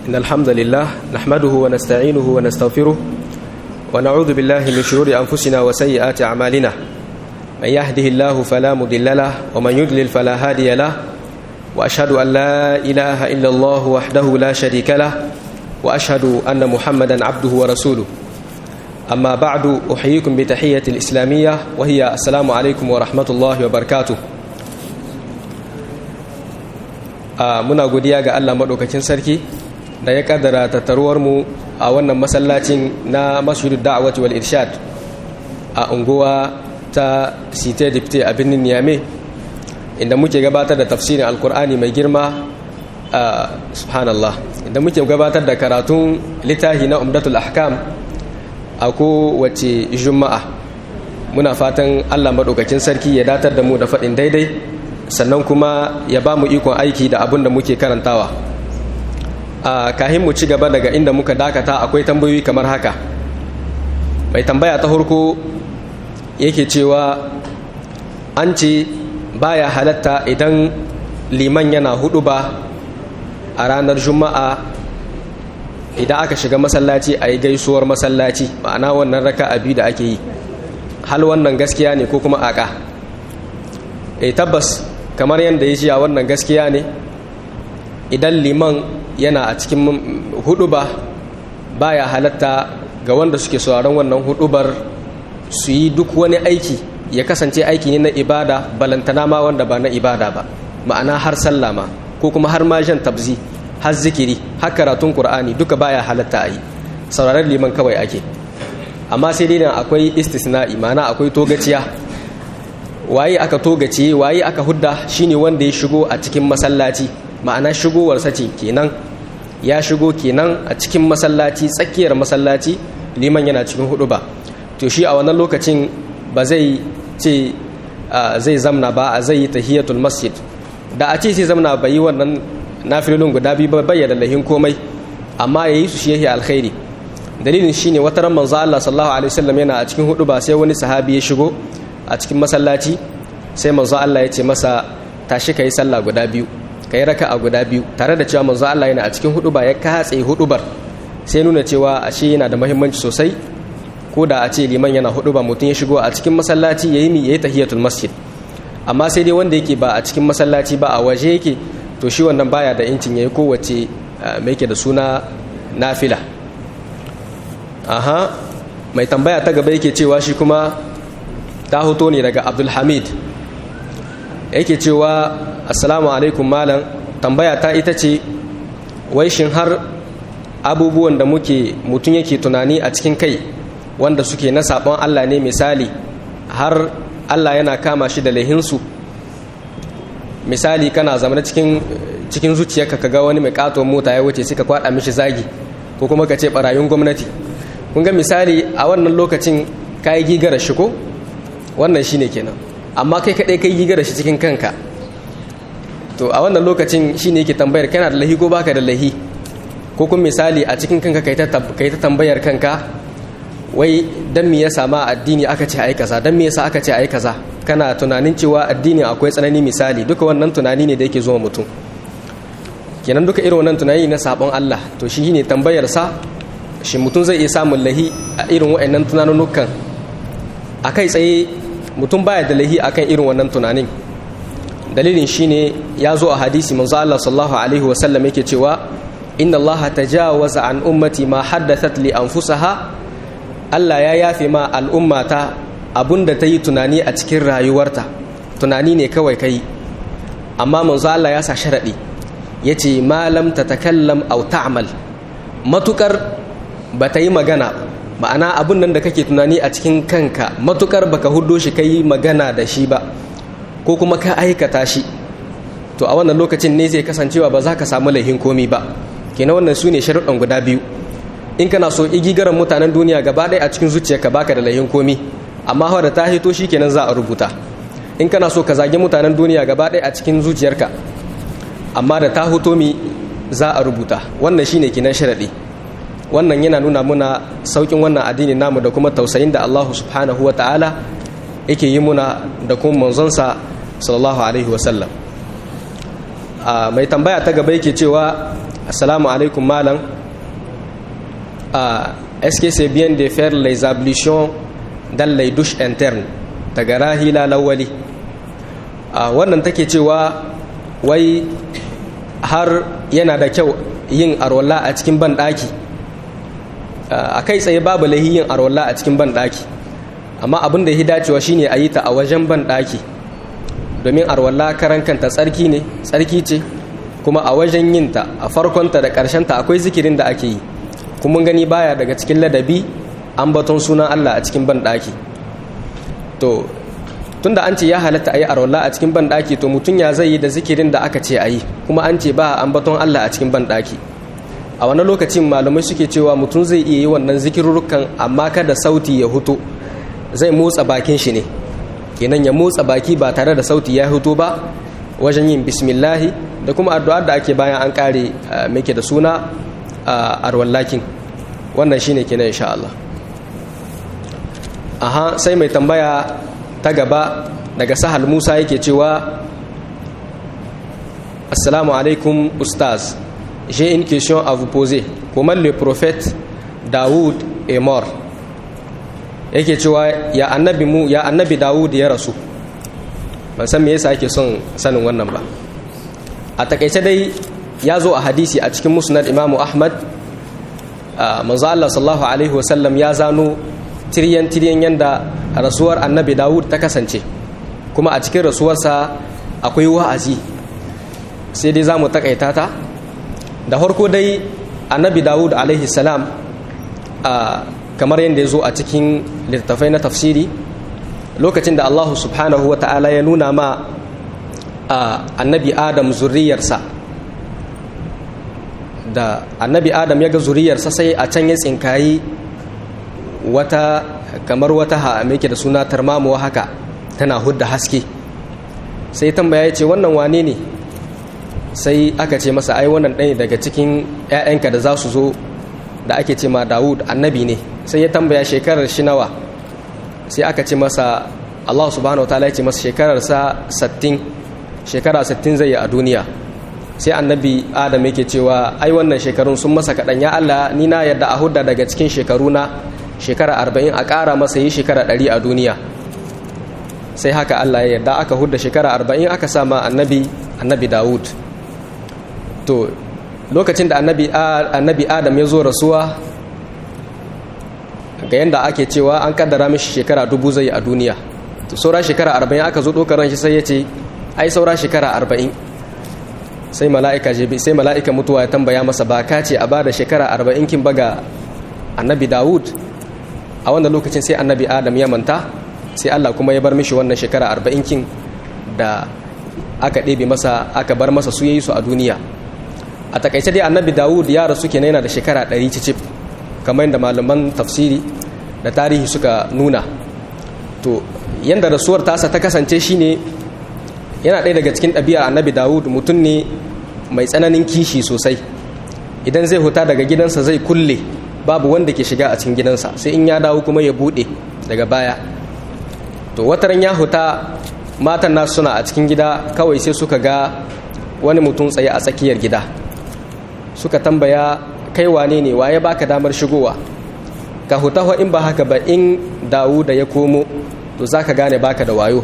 إن الحمد لله نحمده ونستعينه ونستغفره ونعوذ بالله من شرور أنفسنا وسيئات أعمالنا من يهده الله فلا مضل له ومن يضلل فلا هادي له وأشهد أن لا إله إلا الله وحده لا شريك له وأشهد أن محمدا عبده ورسوله أما بعد أحييكم بتحية الإسلامية وهي السلام عليكم ورحمة الله وبركاته muna godiya ga Allah maɗaukakin sarki da ya kaddara tattaruwar mu a wannan masallacin na masjidu da'awati wal irshad a unguwa ta site dipte a birnin Niamey inda muke gabatar da tafsirin alkur'ani mai girma a subhanallah inda muke gabatar da karatun littafi na umdatul ahkam a kowace juma'a muna fatan Allah maɗaukakin sarki ya datar da mu da faɗin daidai sannan kuma ya ba mu ikon aiki da abin da muke karantawa a kahin mu ci gaba daga inda muka dakata akwai tambayoyi kamar haka mai tambaya ta harko yake cewa an ce baya halatta idan liman yana hudu ba a ranar juma'a idan aka shiga masallaci a yi gaisuwar masallaci ma'ana wannan raka abi da ake yi hal wannan gaskiya ne ko kuma aka e tabbas kamar yadda ya a wannan gaskiya ne idan liman yana a cikin huduba baya halatta ga wanda suke sauraron wannan hudubar su yi duk wani aiki ya kasance aiki ne na ibada balantana ma wanda ba na ibada ba ma'ana har sallama ko kuma har ma jan tabzi har zikiri har karatun qur'ani duka baya halatta a yi sauraron liman kawai ake amma sai dai akwai istisna'i ma'ana akwai togaciya waye aka togace waye aka hudda shine wanda ya shigo a cikin masallaci ma'ana shigowarsa ce kenan ya shigo kenan a cikin masallaci tsakiyar masallaci liman yana cikin hudu ba to shi a wannan lokacin ba zai ce zai zamna ba a zai yi tahiyatul masjid da a ce sai zamna bai yi wannan nafilolin guda biyu ba bayyana lahin komai amma ya yi su shi yake alkhairi dalilin shine wata ran manzo Allah sallallahu alaihi wasallam yana a cikin hudu ba sai wani sahabi ya shigo a cikin masallaci sai manzo Allah ya ce masa tashi kai sallah guda biyu kai raka'a guda biyu tare da cewa manzo Allah yana a cikin huduba ya katse hudubar sai nuna cewa ashe yana da muhimmanci sosai ko da a ce liman yana huduba mutum ya shigo a cikin masallaci yayi mi yayi tahiyatul masjid amma sai dai wanda yake ba a cikin masallaci ba a waje yake to shi wannan baya da incin yayi kowace mai yake da suna nafila aha mai tambaya ta gaba yake cewa shi kuma ta hoto ne daga abdulhamid yake cewa assalamu alaikum malam tambaya ta ita ce wai shin har abubuwan da muke mutum yake tunani a cikin kai wanda suke na sabon allah ne misali har allah yana kama shi da laihinsu misali kana zama cikin cikin zuciyarka ka ga wani mai katon mota ya wuce sai ka kwada mishi zagi ko kuma ka ce barayin gwamnati kun ga misali a wannan lokacin ka yi gigara shi ko wannan shine kenan amma kai kadai kai gigara shi cikin kanka to a wannan lokacin shine yake tambayar kana da lahi ko baka da lahi ko kuma misali a cikin kanka kai ta kai ta tambayar kanka wai dan me yasa ma addini aka ce ai kaza dan me yasa aka ce ai kaza kana tunanin cewa addini akwai tsanani misali duka wannan tunani ne da yake zuwa mutum kenan duka irin wannan tunani na sabon Allah to shi ne tambayar sa shi mutum zai iya samun lahi a irin wa'annan tunanunukan a kai tsaye mutum baya da lahi akan irin wannan tunanin dalilin shine ya zo a hadisi manzo Allah sallallahu alaihi wa sallam yake cewa inna Allah tajawaza an ummati ma haddathat li anfusaha Allah ya yafe ma al'ummata abunda ta yi tunani a cikin rayuwarta tunani ne kawai kai amma manzo Allah ya sa sharadi yace ma lam tatakallam aw ta'mal matukar ba ta yi magana ma'ana abun nan da kake tunani a cikin kanka matukar baka hudo shi kai magana da shi ba ko kuma ka aikata shi to a wannan lokacin ne zai kasancewa ba za ka samu laihin komi ba kenan wannan su ne sharuɗan guda biyu in kana so igigaran mutanen duniya gaba ɗaya a cikin zuciyarka baka da laihin komi amma hawa da ta hito shi kenan za a rubuta in kana so ka zagi mutanen duniya gaba ɗaya a cikin zuciyarka amma da ta hito mi za a rubuta wannan shine kenan sharaɗi wannan yana nuna muna saukin wannan addini namu da kuma tausayin da Allah subhanahu ta'ala yake yi muna da kuma manzonsa sallallahu alaihi wasallam mai tambaya ta gaba yake cewa assalamu alaikum malam est-ce que c'est bien de faire les ablutions dans les douches internes daga rahila lawali wannan take cewa wai har yana da kyau yin arwalla a cikin banɗaki a kai tsaye babu lahi yin arwalla a cikin banɗaki amma abin da ya dacewa shine a yi ta a wajen banɗaki domin arwalla karan kanta tsarki ne tsarki ce kuma a wajen yinta a farkonta da ƙarshenta akwai zikirin da ake yi kuma gani baya daga cikin ladabi an baton sunan Allah a cikin banɗaki to tunda an ce ya halatta a yi arwalla a cikin banɗaki to mutum ya zai yi da zikirin da aka ce a yi kuma an ce ba an baton Allah a cikin banɗaki a wani lokacin malamai suke cewa mutum zai iya yi wannan zikirurrukan amma kada sauti ya hutu zai motsa bakin shi ne kenan ya motsa baki ba tare da sauti ya hutu ba wajen yin bismillahi da kuma addu'a da ake bayan an kare muke da suna arwallakin wannan shine kenan insha Allah aha sai mai tambaya ta gaba daga sahal Musa yake cewa assalamu alaikum ustaz j'ai une question à vous poser comment le prophète Daoud est mort yake cewa ya annabi mu ya annabi Dawud ya rasu ban san me yasa ake son sanin wannan ba a takaice dai ya zo a hadisi a cikin musnad Imam Ahmad manzo Allah sallallahu alaihi wasallam ya zano tiryan tiryan yanda rasuwar annabi Dawud ta kasance kuma a cikin rasuwarsa akwai wa'azi sai dai za mu takaita ta da farko dai annabi Dawud alaihi salam kamar yadda ya zo a cikin littattafai na tafsiri lokacin da Allah subhanahu wa ta'ala ya nuna ma annabi adam zuriyarsa da annabi adam ya ga zuriyarsa sai a can ya tsinkayi wata kamar wata ha'amake da suna tarmamuwa haka tana hudda haske sai tambaya ya ce wannan wane ne sai aka ce masa ai wannan ɗaya daga cikin 'ya'yanka da za su zo da ake ce ma dawud annabi ne sai ya tambaya shekarar shi nawa sai aka ce masa allah subhanahu wa ta'ala ya ce masa shekararsa 60 shekara 60 zai yi a duniya sai annabi adam yake cewa ai wannan shekarun sun masa kaɗan ya allah ni na yadda a hudda daga cikin shekaru na shekara 40 a ƙara masa yi shekara 100 a duniya sai haka allah ya yadda aka hudda shekara 40 aka sama annabi annabi dawud to lokacin da annabi adam ya zo rasuwa ga yadda ake cewa an kaddara mishi shekara dubu zai a duniya to saura shekara arba'in aka zo ɗaukar ran shi sai ya ce ai saura shekara arba'in sai mala'ika jebi sai mala'ika mutuwa ya tambaya masa ba ka ce a ba da shekara arba'in kin baga annabi dawud a wannan lokacin sai annabi adam ya manta sai allah kuma ya bar mishi wannan shekara arba'in kin da aka ɗebe masa aka bar masa su yayi su a duniya a takaice dai annabi dawud ya rasu kenan yana da shekara ɗari cicif kamar yadda malaman tafsiri da tarihi suka nuna to yadda rasuwar tasa ta kasance shine yana ɗaya daga cikin ɗabi'a annabi dawud mutum ne mai tsananin kishi sosai idan zai huta daga gidansa zai kulle babu wanda ke shiga a cikin gidansa sai in ya dawo kuma ya buɗe daga baya to wataran ya huta matan nasu suna a cikin gida kawai sai suka ga wani mutum tsaye a tsakiyar gida suka tambaya kai wane ne waye baka damar shigowa ka hutawa in ba haka ba in dawo da ya komo to zaka gane baka da wayo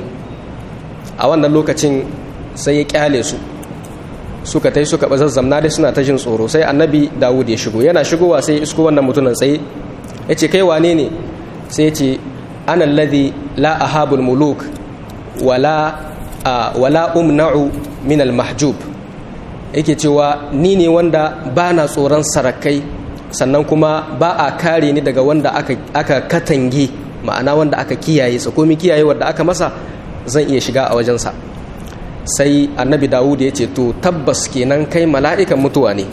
a wannan lokacin sai ya kyale su suka tai suka bazazzamna dai suna ta jin tsoro sai annabi dawud ya shigo yana shigowa sai ya isko wannan mutumin tsaye ya ce kai wane ne sai ya ce ana alladhi la ahabul muluk wala wala umna'u min al mahjub yake cewa ni ne wanda ba na tsoron sarakai sannan kuma ba a kare ni daga wanda aka, aka katange ma'ana wanda aka kiyaye sa komi kiyaye wanda aka masa zan iya shiga a wajensa sai annabi dawud ya ce to tabbas kenan kai mala'ikan mutuwa ne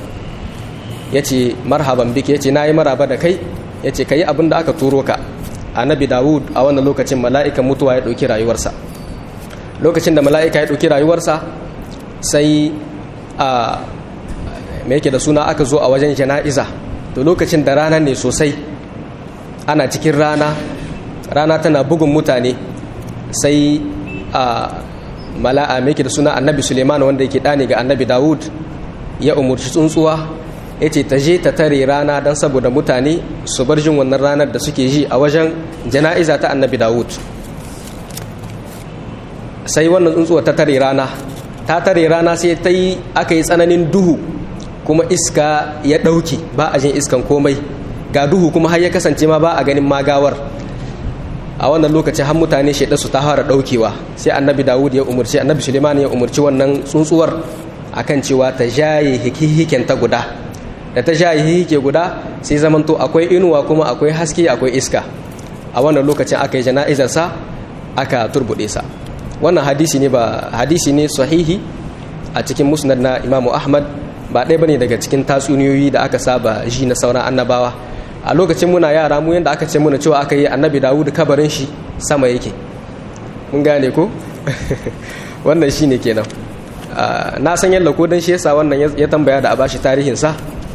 ya ce marhaban biki ya ce na yi maraba da kai ya ce ka yi abin da aka turo ka annabi dawud a wannan lokacin mala'ikan mutuwa ya ɗauki rayuwarsa lokacin da mala'ika ya ɗauki rayuwarsa sai a me yake da suna aka zo a wajen jana'iza to lokacin da rana ne sosai ana cikin rana rana tana bugun mutane sai a mala'a me yake da suna annabi suleiman wanda yake ɗani ga annabi dawud ya umurci tsuntsuwa ya ce ta je ta tare rana don saboda mutane su bar jin wannan ranar da suke ji a wajen jana'iza ta annabi dawud sai wannan tsuntsuwa ta tare rana ta tare rana sai ta yi aka yi tsananin duhu kuma iska ya ɗauki ba a jin iskan komai ga duhu kuma har ya kasance ma ba a ganin magawar a wannan lokaci har mutane shaida su ta fara ɗaukewa sai annabi dawud ya umarci annabi suleiman ya umarci wannan tsuntsuwar akan cewa ta jaye hikihiken ta guda da ta jaye hihike guda sai zamanto akwai inuwa kuma akwai haske akwai iska a wannan lokacin aka yi jana'izarsa aka turbuɗe sa wannan hadisi ne ba hadisi ne sahihi a cikin musnad na imamu ahmad ba ɗaya bane daga cikin tatsuniyoyi da aka saba ji na sauran annabawa a lokacin muna yara mu yadda aka ce muna cewa aka yi annabi dawud kabarin shi sama yake mun gane ko wannan shi ne kenan na san yalla ko dan shi yasa wannan ya tambaya da a bashi tarihinsa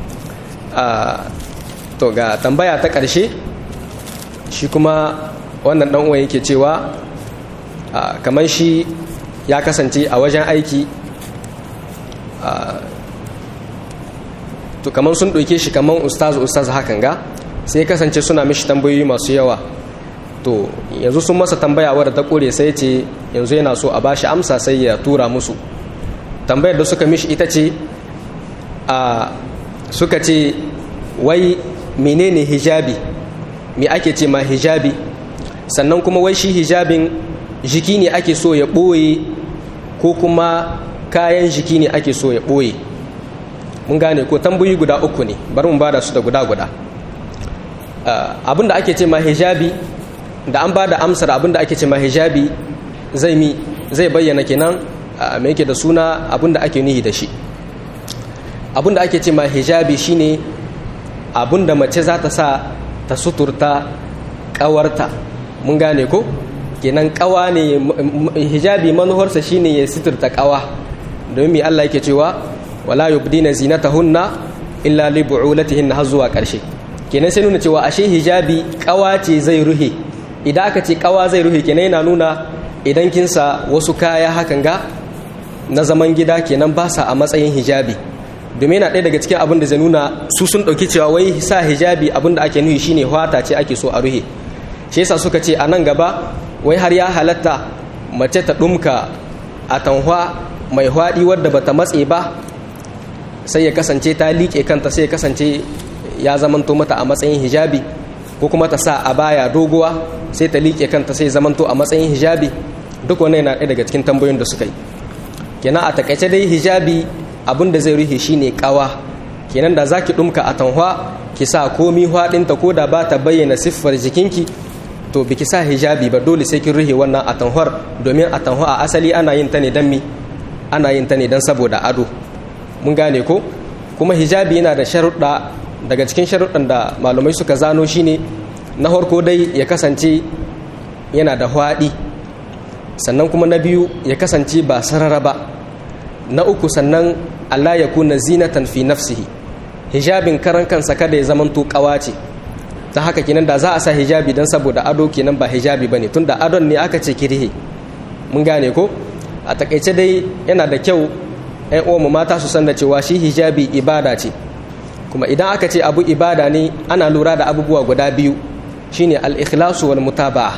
to ga tambaya ta ƙarshe shi kuma wannan ɗan uwan yake cewa kamar shi ya kasance a wajen aiki to kamar sun ɗauke shi kamar ustaz ustaz hakan ga sai kasance suna mishi tambayoyi masu yawa to yanzu sun masa tambaya wadda ta ƙure sai ce yanzu yana so a bashi amsa sai ya tura musu tambayar da suka mishi ita ce a suka ce wai menene hijabi me ake ce ma hijabi sannan kuma wai shi hijabin jiki ne ake so ya ɓoye ko kuma kayan jiki ne ake so ya ɓoye mun gane ko tambayi guda uku ne bari mu bada su da guda guda abinda ake ce ma hijabi da an bada amsar abinda ake ce ma hijabi zai mi zai bayyana kenan me yake da suna abinda ake nihi da shi abinda ake ce ma hijabi shine abinda mace za ta sa ta suturta kawarta mun gane ko kenan kawa ne hijabi manuharsa shine ya suturta kawa domin Allah yake cewa wala yubdina zinatahunna illa li bu'ulatihinna har zuwa karshe kenan sai nuna cewa ashe hijabi kawa ce zai ruhe idan aka ce kawa zai ruhe kenan yana nuna idan kin sa wasu kaya hakan ga na zaman gida kenan ba sa a matsayin hijabi domin yana ɗaya daga cikin abin da zai nuna su sun ɗauki cewa wai sa hijabi abin da ake nuhi shine hwata ce ake so a ruhe shi yasa suka ce a nan gaba wai har ya halatta mace ta ɗumka a tanhwa mai hwaɗi wadda bata matse ba sai ya kasance ta liƙe kanta sai ya kasance ya zamanto mata a matsayin hijabi ko kuma ta sa a baya doguwa sai ta liƙe kanta sai zamanto a matsayin hijabi duk wannan yana ɗaya daga cikin tambayoyin da suka yi kenan a takaice dai hijabi abin da zai rufe shine kawa kenan da zaki ɗumka a tanhwa ki sa komi hwaɗinta ko da ba ta bayyana siffar jikinki to biki sa hijabi ba dole sai kin rufe wannan a tanhwar domin a tanhwa a asali ana yin ta ne don mi ana yin ta ne don saboda ado mun gane ko kuma hijabi yana da sharuɗa daga cikin sharuɗan da malamai suka zano shine na farko dai ya kasance yana da hwaɗi sannan kuma na biyu ya kasance ba sarara ba na uku sannan Allah ya kuna zinatan fi nafsihi hijabin karan kansa kada ya zamanto kawa ce ta haka kenan da za a sa hijabi don saboda ado kenan ba hijabi bane tunda adon ne aka ce kirhe mun gane ko a takaice dai yana da kyau ‘yan uwanmu mata su san da cewa shi hijabi ibada ce kuma idan aka ce abu ibada ne ana lura da abubuwa guda biyu shine al-ikhlasu wal mutaba'a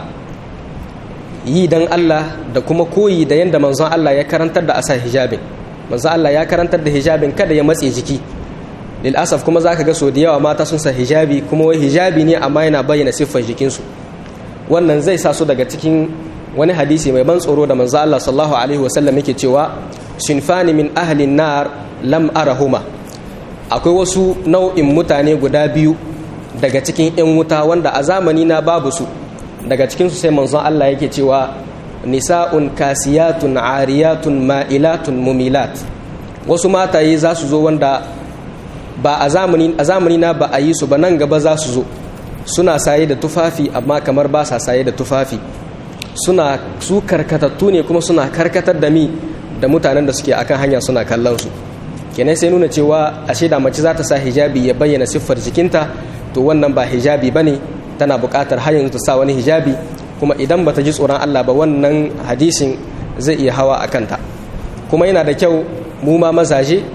yi dan Allah da kuma koyi da yanda manzon Allah ya karantar da asa hijabin manzon Allah ya karantar da hijabin kada ya matse jiki lil asaf kuma zaka ga so da yawa mata sun sa hijabi kuma wai hijabi ne amma yana bayyana siffar jikinsu wannan zai sa su daga cikin wani hadisi mai ban tsoro da manzon Allah sallallahu alaihi wasallam yake cewa sinfani min ahlin nar lam arahuma akwai wasu nau'in mutane guda biyu daga cikin 'yan wuta wanda a zamani na babu su daga cikinsu sai manzon Allah yake cewa nisa'un kasiyatun ariyatun ma'ilatun mumilat wasu mataye za su zo wanda ba a zamani a zamani na ba a yi su ba nan gaba za su zo suna saye da tufafi amma kamar ba sa saye da tufafi suna su karkatattu ne kuma suna karkatar da mi da mutanen da suke akan hanya suna kallon su kenan sai nuna cewa ashe da mace za ta sa hijabi ya bayyana siffar jikinta to wannan ba hijabi bane tana buƙatar har yanzu ta sa wani hijabi kuma idan bata ji tsoron Allah ba wannan hadisin zai iya hawa a kanta kuma yana da kyau mu ma mazaje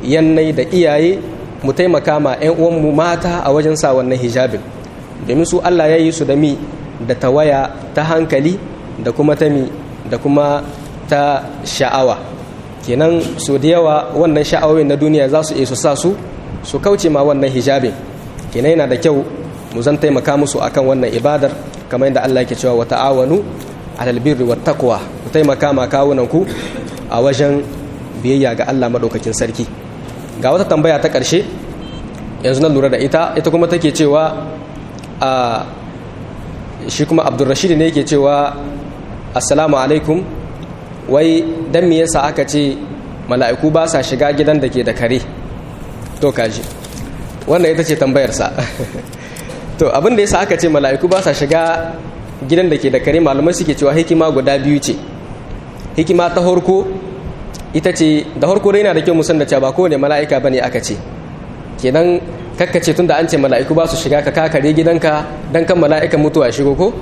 yannai da iyaye mu taimaka ma 'yan uwanmu mata a wajen sa wannan hijabin domin su Allah ya yi su da mi da tawaya ta hankali da kuma ta mi da kuma ta sha'awa kenan so da yawa wannan sha'awoyin na duniya za su iya su sa su su kauce ma wannan hijabin kenan yana da kyau mu zan taimaka musu akan wannan ibadar kamar yadda Allah yake cewa wa ta'awanu alal birri wat taqwa ku taimaka ma kawunan ku a wajen biyayya ga Allah madaukakin sarki ga wata tambaya ta ƙarshe yanzu na lura da ita ita kuma take cewa a shi kuma abdulrashid ne yake cewa assalamu alaikum wai dan me yasa aka ce mala'iku ba sa shiga gidan da ke da kare to kaji wannan ita ce tambayarsa to abin da yasa aka ce mala'iku ba sa shiga gidan da ke da kare malamai suke cewa hikima guda biyu ce hikima ta horko ita ce da harko dai yana da kyau musan da cewa ba kowane mala'ika bane aka ce kenan kakkace tun da an ce mala'iku ba su shiga ka kakare gidanka dan kan mala'ikan mutuwa shigo ko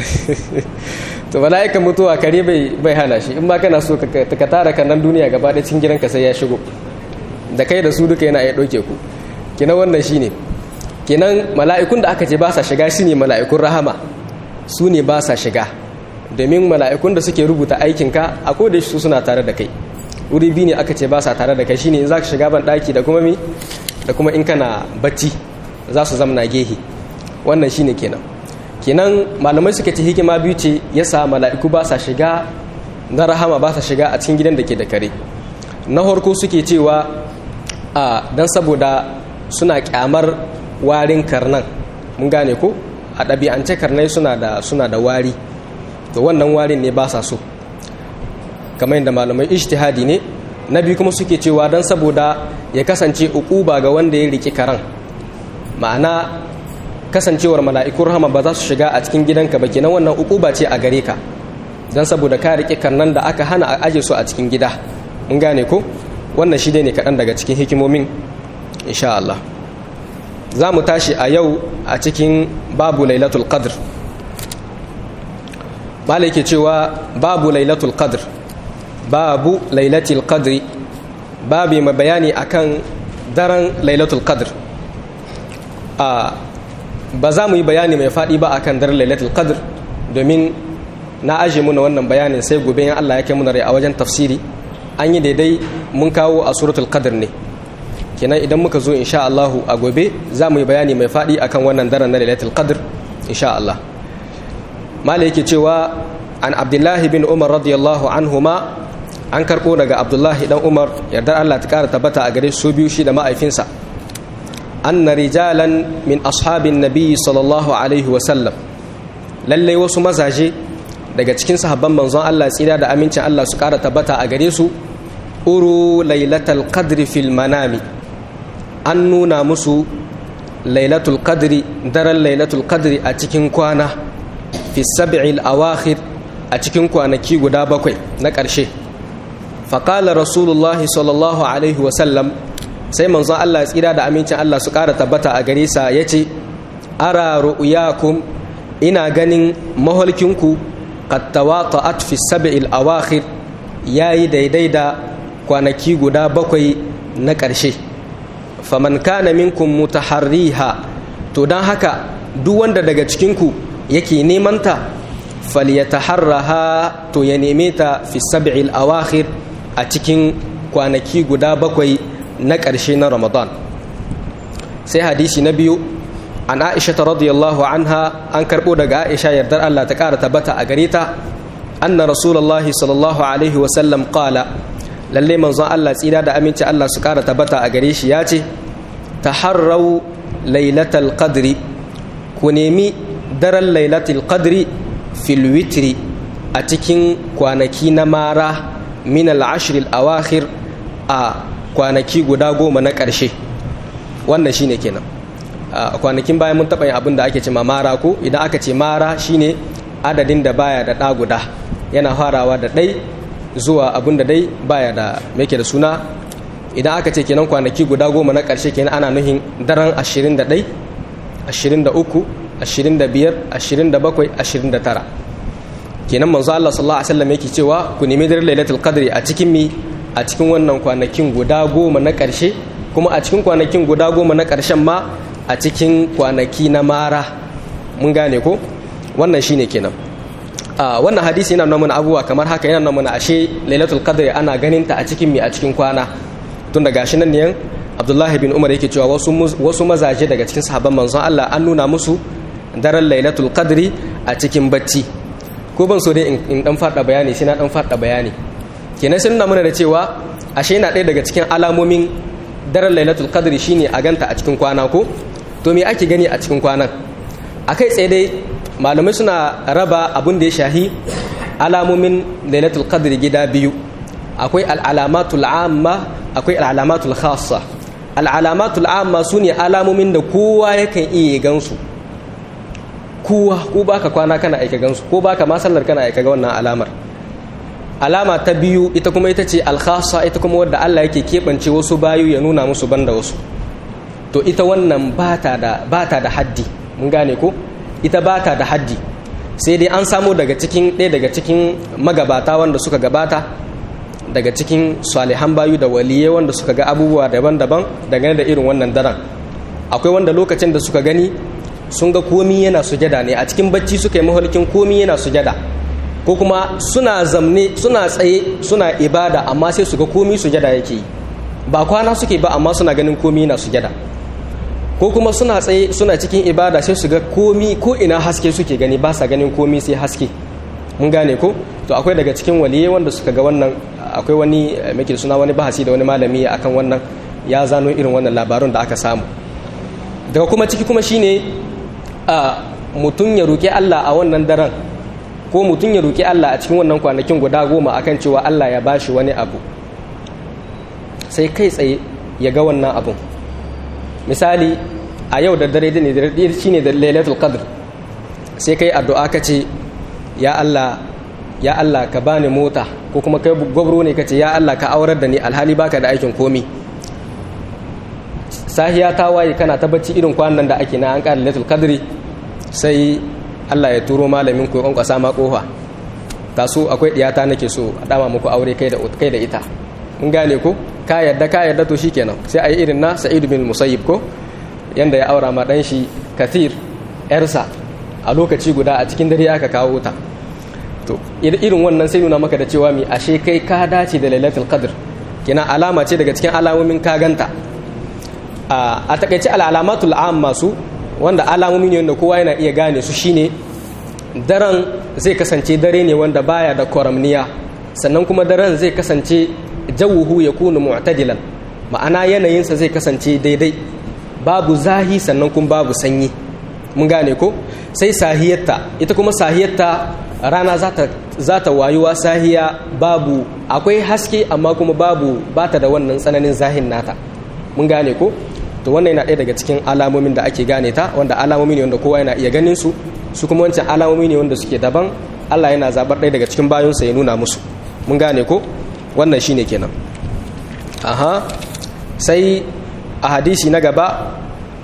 to mala'ikan mutuwa kare bai bai hana shi in ba kana so ka tara kan duniya gaba da cikin gidanka sai ya shigo da kai da su duka yana iya ɗauke ku kenan wannan shine kenan mala'ikun da aka ce ba sa shiga shine mala'ikun rahama su ne ba sa shiga domin mala'ikun da suke rubuta aikinka a koda su suna tare da kai wuri biyu ne aka ce ba sa tare da kai shine in za ka shiga ban ɗaki da kuma mi da kuma in kana bacci za su zamna gehe wannan shine kenan kenan malamai suka ce hikima biyu ce yasa mala'iku ba sa shiga na rahama ba sa shiga a cikin gidan da ke da kare na harko suke cewa a dan saboda suna kyamar warin karnan mun gane ko a ɗabi'ance karnai suna da suna da wari to wannan warin ne ba sa so kamar yadda malamai ijtihadi ne na biyu kuma suke cewa don saboda ya kasance ukuba ga wanda ya riki karan ma'ana kasancewar mala'ikun rahama ba za su shiga a cikin gidanka ba kenan wannan ukuba ce a gare ka don saboda ka riki karnan da aka hana a aje su a cikin gida mun gane ko wannan shi ne kaɗan daga cikin hikimomin insha Allah za mu tashi a yau a cikin babu lailatul qadr malai ke cewa babu lailatul qadr babu lailatul qadri babu mai bayani akan daren lailatul qadr a ba za mu yi bayani mai faɗi ba akan daren lailatul qadr domin na aje muna wannan bayanin sai gobe in Allah ya kai muna rai a wajen tafsiri an yi daidai mun kawo a suratul qadr ne kenan idan muka zo insha Allah a gobe za mu yi bayani mai faɗi akan wannan daren na lailatul qadr insha Allah mala yake cewa an abdullahi bin umar radiyallahu anhuma an karɓo daga abdullahi dan umar yardar allah ta ƙara tabbata a gare su biyu shi da ma'aifinsa anna rijalan min ashabin nabiyyi sallallahu alaihi wasallam lallai wasu mazaje daga cikin sahabban manzon allah tsira da amincin allah su ƙara tabbata a gare su uru lailatul qadri fil manami an nuna musu lailatul qadri daren lailatul qadri a cikin kwana fi sab'il awakhir a cikin kwanaki guda bakwai na ƙarshe faƙala rasulullah sallallahu alaihi wasallam sai manzon Allah ya tsira da amincin Allah su ƙara tabbata a gare sa ya ce ara ru'yakum ina ganin maholkinku qad tawata'at fi sab'il awakhir yayi daidai da kwanaki guda bakwai na ƙarshe faman kana minkum mutaharriha to dan haka duk wanda daga cikinku yake neman ta falyataharraha to ya neme ta fi sab'il awakhir a cikin kwanaki guda bakwai na ƙarshe na Ramadan sai hadisi na biyu an Aisha radiyallahu anha an karbo daga Aisha yardar Allah ta ƙara tabbata a gare ta anna rasulullahi sallallahu alaihi wa sallam qala lalle manzon Allah tsira da aminci Allah su ƙara tabbata a gare shi ya ce taharrau lailatal qadri ku nemi daren lailatul qadri fil witri a cikin kwanaki na mara min al-ashr al-awakhir a kwanaki guda goma na ƙarshe wannan shine kenan a kwanakin bayan mun taɓa yin abin da ake ce mara ko idan aka ce mara shine adadin da baya da ɗa guda yana farawa da ɗai zuwa abin da dai baya da yake da suna idan aka ce kenan kwanaki guda goma na ƙarshe kenan ana nuhin daren 21 23 25 27 29 kenan manzo Allah sallallahu alaihi wasallam yake cewa ku nemi daren lailatul qadri a cikin mi a cikin wannan kwanakin guda goma na ƙarshe kuma a cikin kwanakin guda goma na ƙarshen ma a cikin kwanaki na mara mun gane ko wannan shine kenan a wannan hadisi yana nuna mana abubuwa kamar haka yana nuna mana ashe lailatul qadr ana ganin ta a cikin mi a cikin kwana tun da gashi nan ne abdullahi bin umar yake cewa wasu wasu mazaje daga cikin sahabban manzon Allah an nuna musu daren lailatul qadri a cikin bacci ko ban so dai in dan fada bayani sai na dan fada bayani kenan sun nuna mana da cewa ashe yana ɗaya daga cikin alamomin daren lailatul qadri shine a ganta a cikin kwana ko to me ake gani a cikin kwanan akai tsaye dai malamai suna raba abun da ya shahi alamomin lailatul qadri gida biyu akwai al'alamatul amma akwai al'alamatul khassa al'alamatul amma su ne alamomin da kowa yakan iya gansu kowa ko baka kwana kana aika gansu ko baka masallar kana aika ga wannan alamar alama ta biyu ita kuma ita ce alkhassa ita kuma wadda Allah yake keɓance wasu bayu ya nuna musu banda wasu to ita wannan bata da bata da haddi mun gane ko ita bata da haddi sai dai an samu daga cikin ɗaya daga cikin magabata wanda suka gabata daga cikin salihan bayu da waliyai wanda suka ga abubuwa daban-daban dangane da irin wannan daren akwai wanda lokacin da suka gani sun ga komi yana sujada ne a cikin bacci suka yi mahalkin komi yana sujada ko kuma suna zamne suna tsaye suna ibada amma sai su ga komi sujada yake yi ba kwana suke ba amma suna ganin komi yana sujada ko kuma suna tsaye suna cikin ibada sai su ga komi ko ina haske suke gani ba sa ganin komi sai haske mun gane ko to akwai daga cikin waliyai wanda suka ga wannan akwai wani muke suna wani bahasi da wani malami akan wannan ya zano irin wannan labarun da aka samu daga kuma ciki kuma shine a mutum ya roki Allah a wannan daren ko mutum ya roki Allah a cikin wannan kwanakin guda goma akan cewa Allah ya bashi wani abu sai kai tsaye ya ga wannan abun misali a yau da dare ne da shine da lailatul qadr sai kai addu'a ka ce ya Allah ya Allah ka bani mota ko kuma kai gwabro ne kace ya Allah ka aurar da ni alhali baka da aikin komi sahiya ta waye kana ta bacci irin kwanan da ake na an ƙara lailatul qadri sai Allah ya turo malamin ku kwankwasa ma kofa ta so akwai diyata nake so a dama muku aure kai da kai da ita mun gane ko ka yadda ka yadda to shikenan sai ayi irin na Sa'id bin Musayyib ko yanda ya aura ma dan shi Kathir yarsa a lokaci guda a cikin dare aka kawo ta to irin wannan sai nuna maka da cewa mi ashe kai ka dace da lailatul qadr kina alama ce daga cikin alamomin ka ganta a takaice al'alamatul amma su wanda alamomi ne wanda kowa yana iya gane su shine daren zai kasance dare ne wanda baya da kwaramniya sannan kuma daren zai kasance jawuhu ya kunu mu'tadilan ma'ana yanayinsa zai kasance daidai babu zahi sannan kuma babu sanyi mun gane ko sai sahiyarta ita kuma sahiyarta rana za ta wayuwa sahiya babu akwai haske amma kuma babu bata da wannan tsananin zahin nata mun gane ko to wannan yana ɗaya daga cikin alamomin da ake gane ta wanda alamomi ne wanda kowa yana iya ganin su su kuma wancan alamomi ne wanda suke daban Allah yana zabar ɗaya daga cikin bayonsa ya nuna musu mun gane ko wannan shine kenan aha sai a hadisi na gaba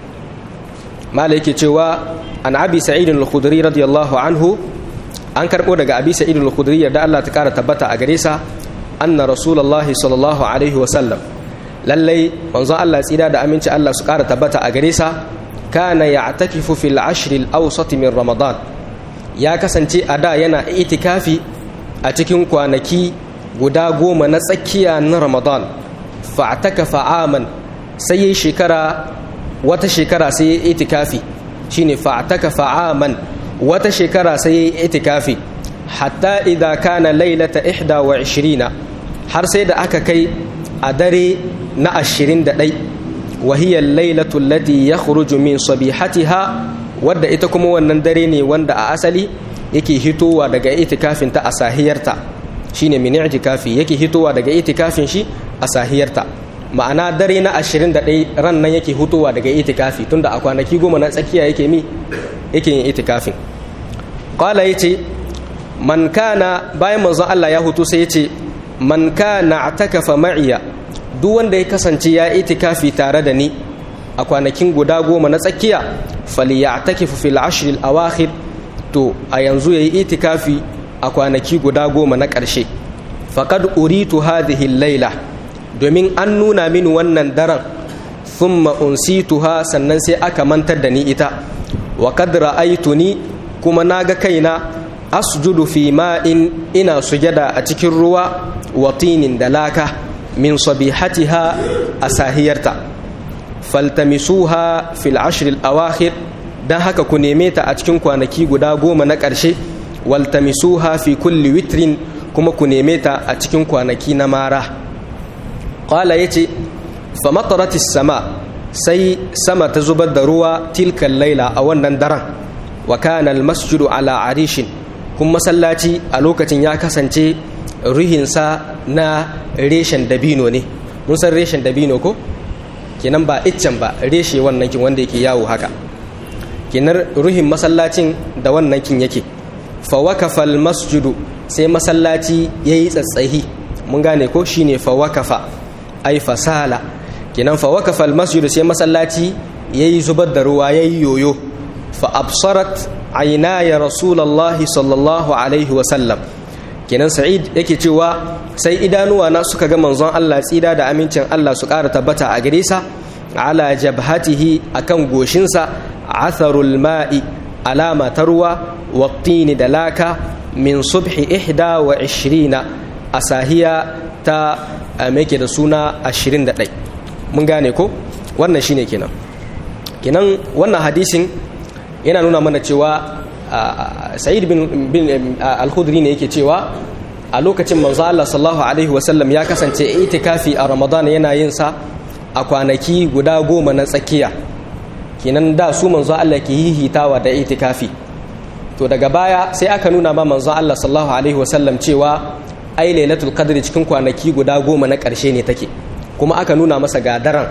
mala yake cewa an abi sa'id al-khudri radiyallahu anhu an karbo daga abi sa'id al-khudri da Allah ta kara tabbata a gare sa anna rasulullahi sallallahu alaihi wa sallam lallai manzon Allah tsira da aminci Allah su kara tabbata a gare sa kana ya'takifu fil ashr al-awsat min ramadan ya kasance a da yana itikafi a cikin kwanaki guda goma na tsakiya na ramadan fa'takafa aman sai yayi shekara wata shekara sai yayi itikafi shine fa'takafa aman wata shekara sai yayi itikafi hatta idza kana lailata 21 har sai da aka kai a dare na 21 wahiyar lailatul lati yakhruju min sabihatiha wadda ita kuma wannan dare ne wanda a asali yake hitowa daga itikafin ta a sahiyarta shine min itikafi yake hitowa daga itikafin shi a sahiyarta ma'ana dare na 21 ran nan yake hitowa daga itikafi tunda a kwanaki goma na tsakiya yake mi yake yin itikafin qala yace man kana bayan manzon Allah ya hutu sai yace man kana atakafa ma'iya duk wanda ya kasance ya itikafi tare da ni a kwanakin guda goma na tsakiya falyatakifu fil ashr al awakhir to a yanzu yayi itikafi a kwanaki guda goma na ƙarshe faqad uritu hadhihi laila domin an nuna mini wannan daren thumma unsituha sannan sai aka mantar da ni ita wa qad ra'aytuni kuma naga kaina asjudu fi ma'in ina sujada a cikin ruwa wa tinin da laka min sabihatiha a sahiyarta faltamisuha fil ashril awakhir dan haka ku neme ta a cikin kwanaki guda goma na ƙarshe waltamisuha fi kulli witrin kuma ku neme ta a cikin kwanaki na mara qala yace fa mataratis sama sai sama ta zubar da ruwa tilkan laila a wannan daren wa kana al masjidu ala arishin kun masallaci a lokacin ya kasance ruhinsa na reshen dabino ne mun san reshen dabino ko kenan ba iccen ba reshe wannan kin wanda yake yawo haka kenan ruhin masallacin da wannan kin yake fa wakafa masjidu sai masallaci yayi tsatsahi mun gane ko shine fa wakafa ai fasala kenan fa wakafa masjidu sai masallaci yayi zubar da ruwa yayi yoyo fa absarat aynaya rasulullahi sallallahu alaihi wa sallam kenan sa'id yake cewa sai idanuwa na suka ga manzon Allah tsida da amincin Allah su ƙara tabbata a gare sa ala jabhatihi akan goshinsa atharul ma'i alama ta ruwa wattini da laka min subhi ihda wa ishirina a sahiya ta meke da suna ashirin da ɗai mun gane ko wannan shine kenan kenan wannan hadisin yana nuna mana cewa sa'id bin al-khudri ne yake cewa a lokacin manzo Allah sallallahu alaihi wasallam ya kasance itikafi a Ramadan yana yin sa a kwanaki guda goma na tsakiya kenan da su manzo Allah ke hihitawa da itikafi to daga baya sai aka nuna ma manzo Allah sallallahu alaihi wasallam cewa ai lailatul qadr cikin kwanaki guda goma na ƙarshe ne take kuma aka nuna masa gadaran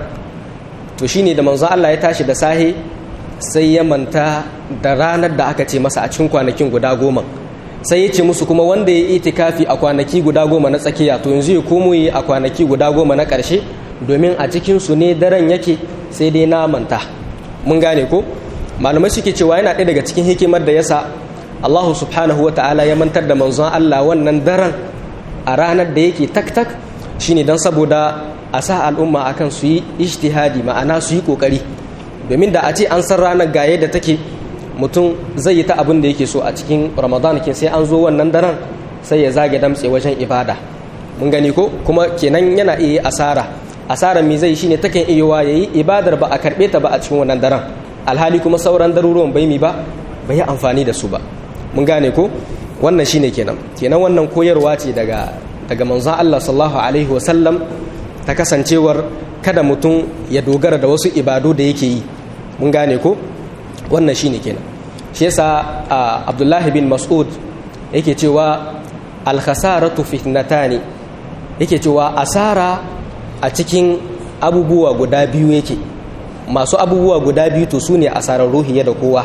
to shine da manzo Allah ya tashi da sahe sai ya manta da ranar da aka ce masa a cikin kwanakin guda goma sai ya ce musu kuma wanda ya itikafi a kwanaki guda goma na tsakiya to yanzu ya komo yi a kwanaki guda goma na ƙarshe domin a cikinsu ne daren yake sai dai na manta mun gane ko malamai suke cewa yana ɗaya daga cikin hikimar da yasa Allahu subhanahu wa ta'ala ya mantar da manzon Allah wannan daren a ranar da yake tak tak shine don saboda a sa al'umma akan su yi ijtihadi ma'ana su yi kokari domin da a ce an san ranar ga yadda take mutum zai yi ta abin da yake so a cikin ramadan kin sai an zo wannan daren sai ya zage damtse wajen ibada mun gani ko kuma kenan yana iya asara asarar me zai shine takan iya wa yayi ibadar ba a karbe ta ba a cikin wannan daren alhali kuma sauran daruruwan bai mi ba bai yi amfani da su ba mun gane ko wannan shine kenan kenan wannan koyarwa ce daga daga manzon Allah sallallahu alaihi wasallam ta kasancewar kada mutum ya dogara da wasu ibadu da yake yi mun gane ko wannan shine kenan shi yasa abdullahi bin mas'ud yake cewa alkhasaratu fitnatani yake cewa asara a cikin abubuwa guda biyu yake masu abubuwa guda biyu to su ne asarar ruhiya da kowa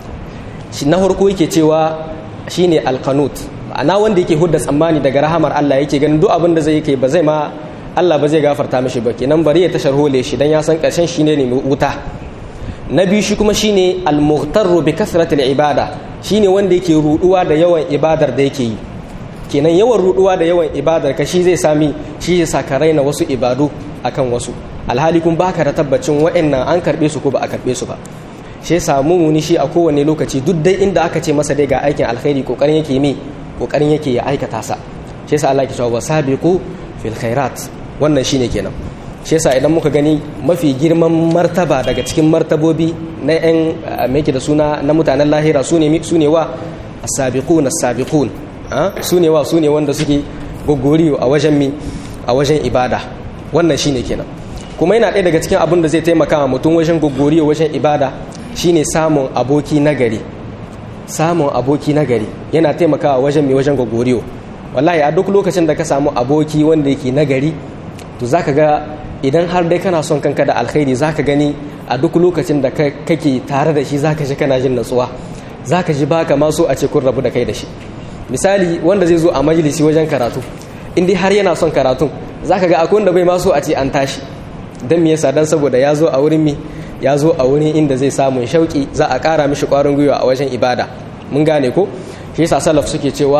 shi na farko yake cewa shine alkanut ma'ana wanda yake hudda tsammani daga rahamar Allah yake ganin duk abin da zai yake ba zai ma Allah ba zai gafarta mishi ba kenan bari ya tashar hole shi dan ya san karshen shine ne wuta na biyu shi kuma shine al-mughtarru bi kasratil ibada shine wanda yake ruduwa da yawan ibadar da yake yi kenan yawan ruduwa da yawan ibadar ka shi zai sami shi ya saka raina wasu ibadu akan wasu alhali kun baka da tabbacin wa'annan an karbe su ko ba a karbe su ba shi yasa mumuni shi a kowane lokaci duk dai inda aka ce masa dai ga aikin alkhairi kokarin yake mi kokarin yake ya aikata sa shi yasa Allah ya cewa wasabiqu fil khairat wannan shine kenan shi yasa idan muka gani mafi girman martaba daga cikin martabobi na yan meke da suna na mutanen lahira su ne wa as-sabiqun as-sabiqun su ne wa su ne wanda suke gogoriyo a wajen mi a wajen ibada wannan shine kenan kuma yana ɗaya daga cikin abin da zai taimaka wa mutum wajen gogoriyo wajen ibada shine samun aboki nagari samun aboki nagari yana taimakawa wajen mai wajen gogoriyo wallahi a duk lokacin da ka samu aboki wanda yake nagari to zaka ga idan har dai kana son kanka da alkhairi zaka gani a duk lokacin da kake tare da shi zaka ji kana jin natsuwa zaka ji baka ma so a ce kun rabu da kai da shi misali wanda zai zo a majalisi wajen karatu in dai har yana son karatun zaka ga akwai wanda bai ma so a ce an tashi dan me yasa dan saboda ya zo a wurin mi ya zo a wurin inda zai samu shauki za a kara mishi kwarin gwiwa a wajen ibada mun gane ko shi yasa salaf suke cewa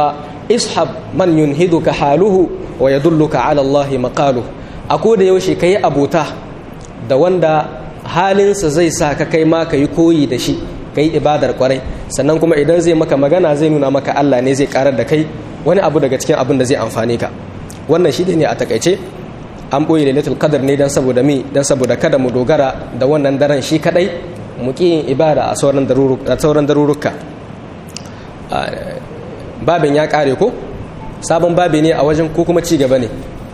ishab man yunhiduka haluhu wa yadulluka ala Allah maqaluhu a da yaushe kai abota da wanda halinsa zai sa ka kai ma ka yi koyi da shi ka yi ibadar kwarai sannan kuma idan zai maka magana zai nuna maka Allah ne zai karar da kai wani abu daga cikin abin da zai amfane ka wannan shi ne a takaice an ɓoye lailatul qadar ne dan saboda mi dan saboda kada mu dogara da wannan daren shi kadai mu ki yin ibada a sauran sauran daruruka babin ya kare ko sabon babi ne a wajen ko kuma ci gaba ne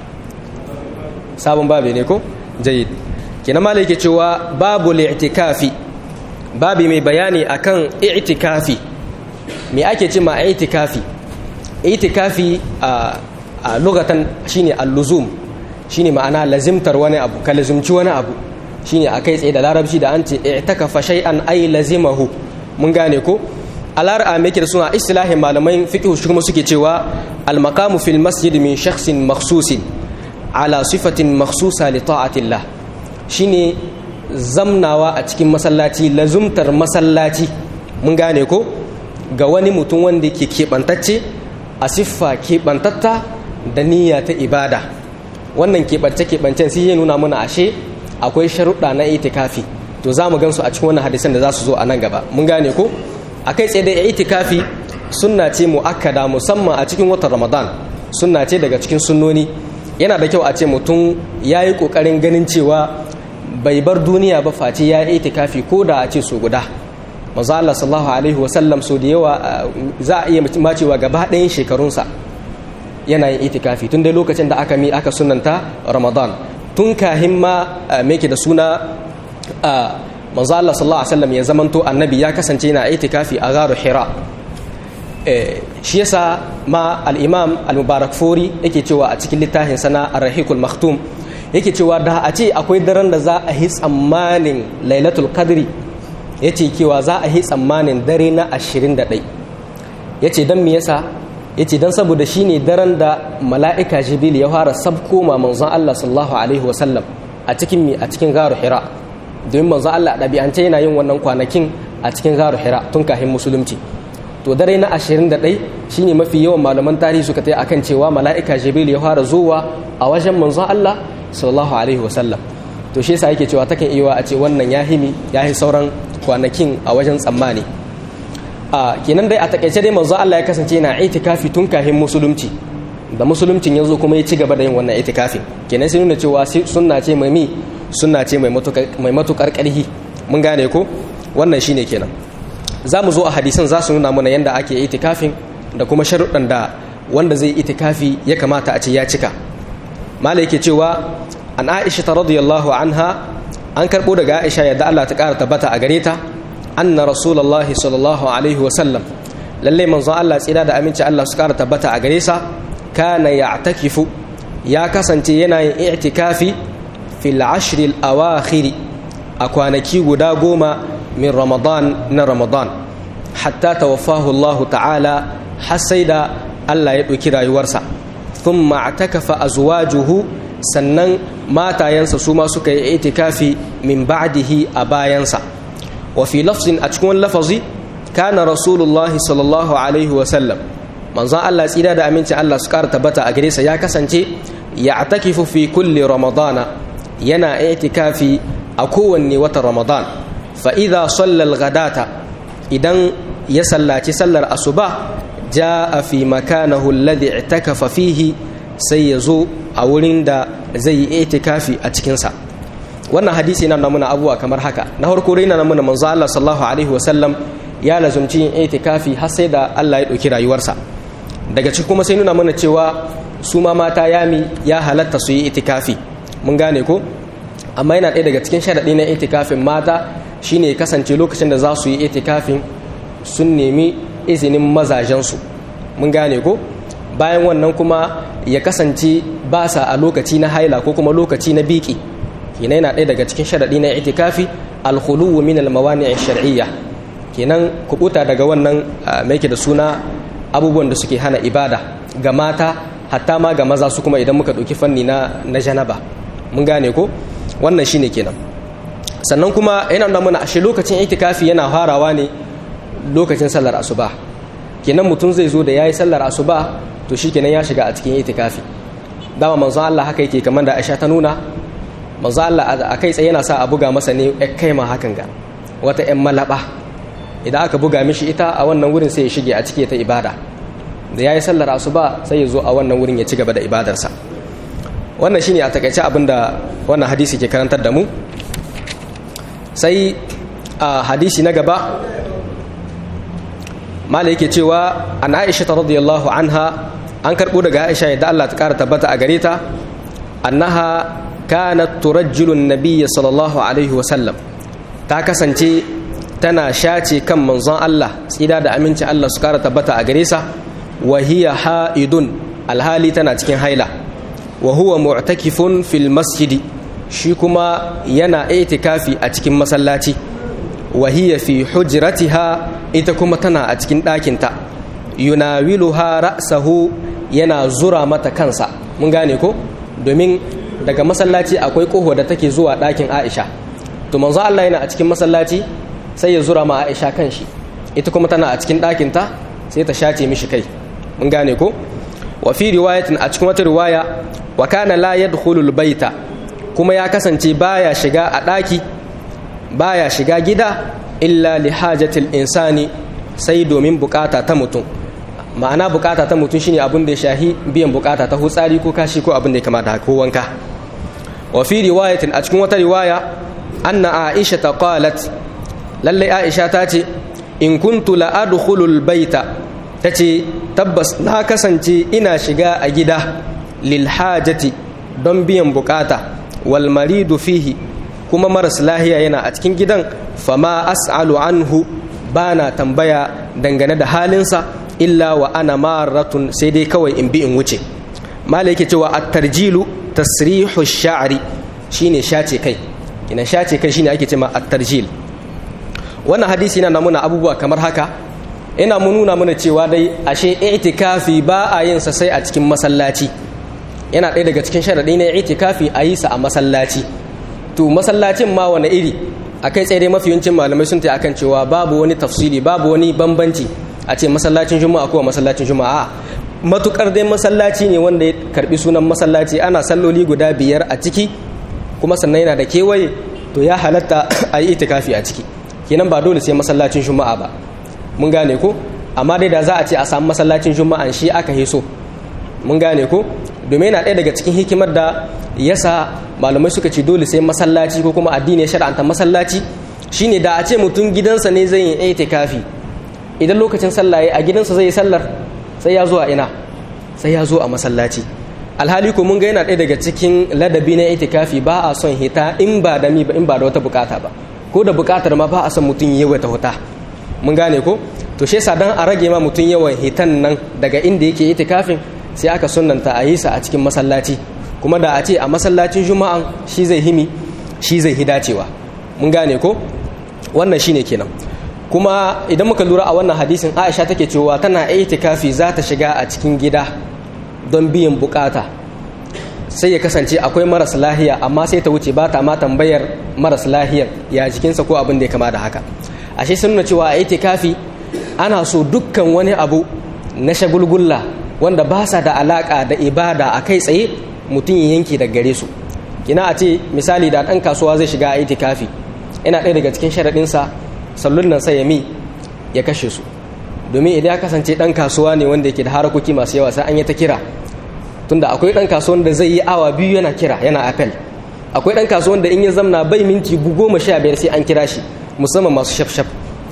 sabon babi ne ko jayyid kina malai yake cewa babu li'tikafi babi mai bayani akan i'tikafi me ake ce ma i'tikafi i'tikafi a a lugatan shine al-luzum shine ma'ana lazimtar wani abu ka lazimci wani abu shine akai tsaye da larabci da an ce i'takafa shay'an ay lazimahu mun gane ko alar'a me yake da suna istilahin malamai fiqh shi kuma suke cewa al-maqamu fil masjid min shakhsin makhsusin ala sifatin makhsusa li ta'atillah shine zamnawa a cikin masallaci lazumtar masallaci mun gane ko ga wani mutum wanda ke keɓantacce a siffa keɓantatta da niyya ta ibada wannan keɓance-keɓancen sai ya nuna mana ashe akwai sharuɗa na itikafi to za mu gan su a cikin wannan hadisan da za su zo a nan gaba mun gane ko a kai tsaye da itikafi sunna ce mu'akkada musamman a cikin watan ramadan sunna ce daga cikin sunnoni yana da kyau a ce mutum ya yi ƙoƙarin ganin cewa bai bar duniya ba face ya yi itikafi ko da a ce so guda maza Allah sallallahu alaihi wasallam so da yawa za a iya macewa gaba ɗayan shekarunsa yana yin itikafi tun dai lokacin da aka mi aka sunanta ramadan tun kahin ma meke da suna manzo Allah sallallahu alaihi wasallam ya zamanto annabi ya kasance yana itikafi a garu hira shi yasa ma al-imam al-mubarak fori yake cewa a cikin littafin sana ar-rahiqul maktum yake cewa da a ce akwai daren da za a yi tsammanin lailatul qadri yace cewa za a yi tsammanin dare na 21 yace dan me yasa yace dan saboda shine daren da mala'ika jibril ya fara sabko ma manzon Allah sallallahu alaihi wasallam a cikin mi a cikin garu hira domin manzon Allah dabi'ance yana yin wannan kwanakin a cikin garu hira tun kafin musulunci to dare na 21 shine mafi yawan malaman tarihi suka tai akan cewa mala'ika jibril ya fara zuwa a wajen manzon Allah sallallahu alaihi wasallam to shi yasa yake cewa takan iya a ce wannan ya himi ya yi sauran kwanakin a wajen tsammani a kenan dai a takaice dai manzon Allah ya kasance yana itikafi tun kafin musulunci da musuluncin yanzu kuma ya ci gaba da yin wannan itikafin kenan sai nuna cewa sunna ce mai mi sunna ce mai matukar karhi mun gane ko wannan shine kenan za mu zo a hadisan za su nuna mana yadda ake itikafin da kuma sharuɗan da wanda zai itikafi ya kamata a ce ya cika mala yake cewa an aisha ta radiyallahu anha an karɓo daga aisha yadda Allah ta ƙara tabbata a gare ta anna rasulullahi sallallahu alaihi wasallam lallai manzon Allah tsira da aminci Allah su ƙara tabbata a gare sa kana ya'takifu ya kasance yana yin i'tikafi fil ashril awakhiri a kwanaki guda goma min ramadan na ramadan hatta tawaffahu Allah ta'ala har sai da Allah ya ɗauki rayuwarsa thumma atakafa azwajuhu sannan matayensa su ma suka yi itikafi min ba'dihi a bayansa wa fi lafzin a cikin lafazi kana rasulullahi sallallahu alaihi wa sallam manzon Allah tsira da amincin Allah su ƙara tabbata a gare sa ya kasance ya atakifu fi kulli ramadana yana itikafi a kowanne watan ramadan fa'iza sallal gadata idan ya sallaci sallar asuba ja a fi makanahu alladhi i'takafa fihi sai ya zo a wurin da zai yi itikafi a cikinsa wannan hadisi yana namuna abubuwa kamar haka na farko dai na namuna manzo Allah sallallahu alaihi wasallam ya lazumci yin itikafi har sai da Allah ya ɗauki rayuwarsa daga cikin kuma sai nuna mana cewa su ma mata yami ya halatta su yi itikafi mun gane ko amma yana ɗaya daga cikin sharaɗi na itikafin mata shine kasance lokacin da za su yi itikafin sun nemi izinin mazajensu mun gane ko bayan wannan kuma ya kasance ba sa a lokaci na haila ko kuma lokaci na biki kenan yana ɗaya daga cikin sharaɗi na itikafi alkhuluwu min almawani shar'iyya kenan kubuta daga wannan mai da suna abubuwan da suke hana ibada ga mata hatta ma ga maza su kuma idan muka ɗauki fanni na na janaba mun gane ko wannan shine kenan sannan kuma yana da mana ashe lokacin itikafi yana farawa ne lokacin sallar asuba kenan mutum zai zo da yayi sallar asuba to shikenan ya shiga a cikin itikafi dama manzon Allah haka yake kamar da Aisha ta nuna manzon Allah a kai tsaye yana sa a buga masa ne kai ma hakan ga wata ƴan malaba idan aka buga mishi ita a wannan wurin sai ya shige a cike ta ibada da yayi sallar asuba sai ya zo a wannan wurin ya ci gaba da ibadarsa wannan shine a takaice abinda wannan hadisi ke karantar da mu sai a hadisi na gaba mala yake cewa an aisha ta radiyallahu anha an karɓo daga aisha yadda Allah ta ƙara tabbata a gare ta annaha kanat turajjilu nabiyya sallallahu alaihi wa sallam ta kasance tana shace kan manzon Allah tsida da aminci Allah su ƙara tabbata a gare sa wa hiya ha'idun alhali tana cikin haila wa huwa mu'takifun fil masjidi shi kuma yana itikafi a cikin masallaci wa hiya fi hujratiha ita kuma tana a cikin ɗakinta yunawiluha ra'sahu yana zura mata kansa mun gane ko domin daga masallaci akwai koho da take zuwa ɗakin Aisha to manzo Allah yana a cikin masallaci sai ya zura ma Aisha kanshi ita kuma tana a cikin ɗakinta sai ta shace mishi kai mun gane ko wa fi riwayatin a cikin wata riwaya wa kana la yadkhulul baita kuma ya kasance baya shiga a ɗaki baya shiga gida illa li hajatil insani sai domin bukata ta mutum ma'ana bukata ta mutum shine abin da ya shahi biyan bukata ta hutsari ko kashi ko abin da ya kamata ko wanka wa fi riwayatin a cikin wata riwaya anna aisha ta qalat lalle aisha ta ce in kuntu la adkhulul baita tace tabbas na kasance ina shiga a gida lil hajati don biyan bukata wal maridu fihi kuma maras lahiya yana a cikin gidan fama as'alu anhu bana tambaya dangane da halinsa illa wa ana maratun sai dai kawai in bi in wuce malai yake cewa at-tarjilu tasrihu sha'ri shine shace kai kina shace kai shine ake cewa at-tarjil wannan hadisi yana namuna abubuwa kamar haka ina mu nuna mana cewa dai ashe i'tikafi ba a yin sa sai a cikin masallaci yana ɗaya daga cikin sharaɗi na itikafi a yi sa a masallaci to masallacin ma wani iri a kai tsaye dai mafi yawancin malamai sun ta akan cewa babu wani tafsiri babu wani bambanci a ce masallacin juma'a ko masallacin juma'a matukar dai masallaci ne wanda ya karbi sunan masallaci ana salloli guda biyar a ciki kuma sannan yana da kewaye to ya halatta a yi itikafi a ciki kenan ba dole sai masallacin juma'a ba mun gane ko amma dai da za a ce a samu masallacin juma'an shi aka hiso mun gane ko domin yana ɗaya daga cikin hikimar da yasa malamai suka ce dole sai masallaci ko kuma addini ya shar'anta masallaci shine da a ce mutum gidansa ne zai yi itikafi idan lokacin sallah a gidansa zai yi sallar sai ya zo a ina sai ya zo a masallaci alhali ko mun ga yana ɗaya daga cikin ladabi na itikafi ba a son hita in ba da mi ba in ba da wata bukata ba ko da bukatar ma ba a son mutum ya wata huta mun gane ko to shi yasa dan a rage ma mutum yawan hitan nan daga inda yake itikafin sai aka sunanta a yi sa a cikin masallaci kuma da a ce a masallacin juma'an shi zai himi shi zai hi dacewa mun gane ko wannan shine kenan kuma idan muka lura a wannan hadisin Aisha take cewa tana itikafi za ta shiga a cikin gida don biyan bukata sai ya kasance akwai maras lahiya amma sai ta wuce ba ta ma tambayar maras lahiyar ya jikinsa ko abin da ya kama da haka ashe sun nuna cewa a itikafi ana so dukkan wani abu na shagulgulla wanda ba sa da alaka da ibada a kai tsaye mutum ya yanke da gare su kina a ce misali da ɗan kasuwa zai shiga a itikafi ina ɗaya daga cikin sharaɗinsa sallun nan sai ya mi ya kashe su domin idan ya kasance ɗan kasuwa ne wanda yake da harakoki masu yawa sai an yi ta kira tunda akwai ɗan kasuwan da zai yi awa biyu yana kira yana apel akwai ɗan kasuwan da in ya zamna bai minti goma sha biyar sai an kira shi musamman masu shafshaf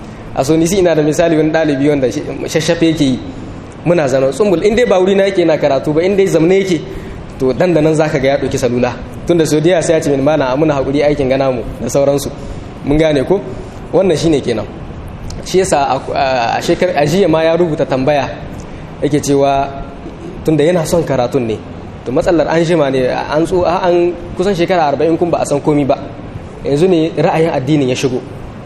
a so nisi ina da misali wani ɗalibi wanda shafshaf yake yi muna zanen tsumbul in dai ba wuri na yake na karatu ba in dai zamne yake to dan da nan zaka ga ya ɗauki salula tunda so da sai ya ce min mana muna haƙuri aikin gana mu da sauransu mun gane ko wannan shine kenan shi yasa a shekar ajiya ma ya rubuta tambaya yake cewa tunda yana son karatun ne to matsalar an jima ne an tso an kusan shekara arba'in kun ba a san komi ba yanzu ne ra'ayin addinin ya shigo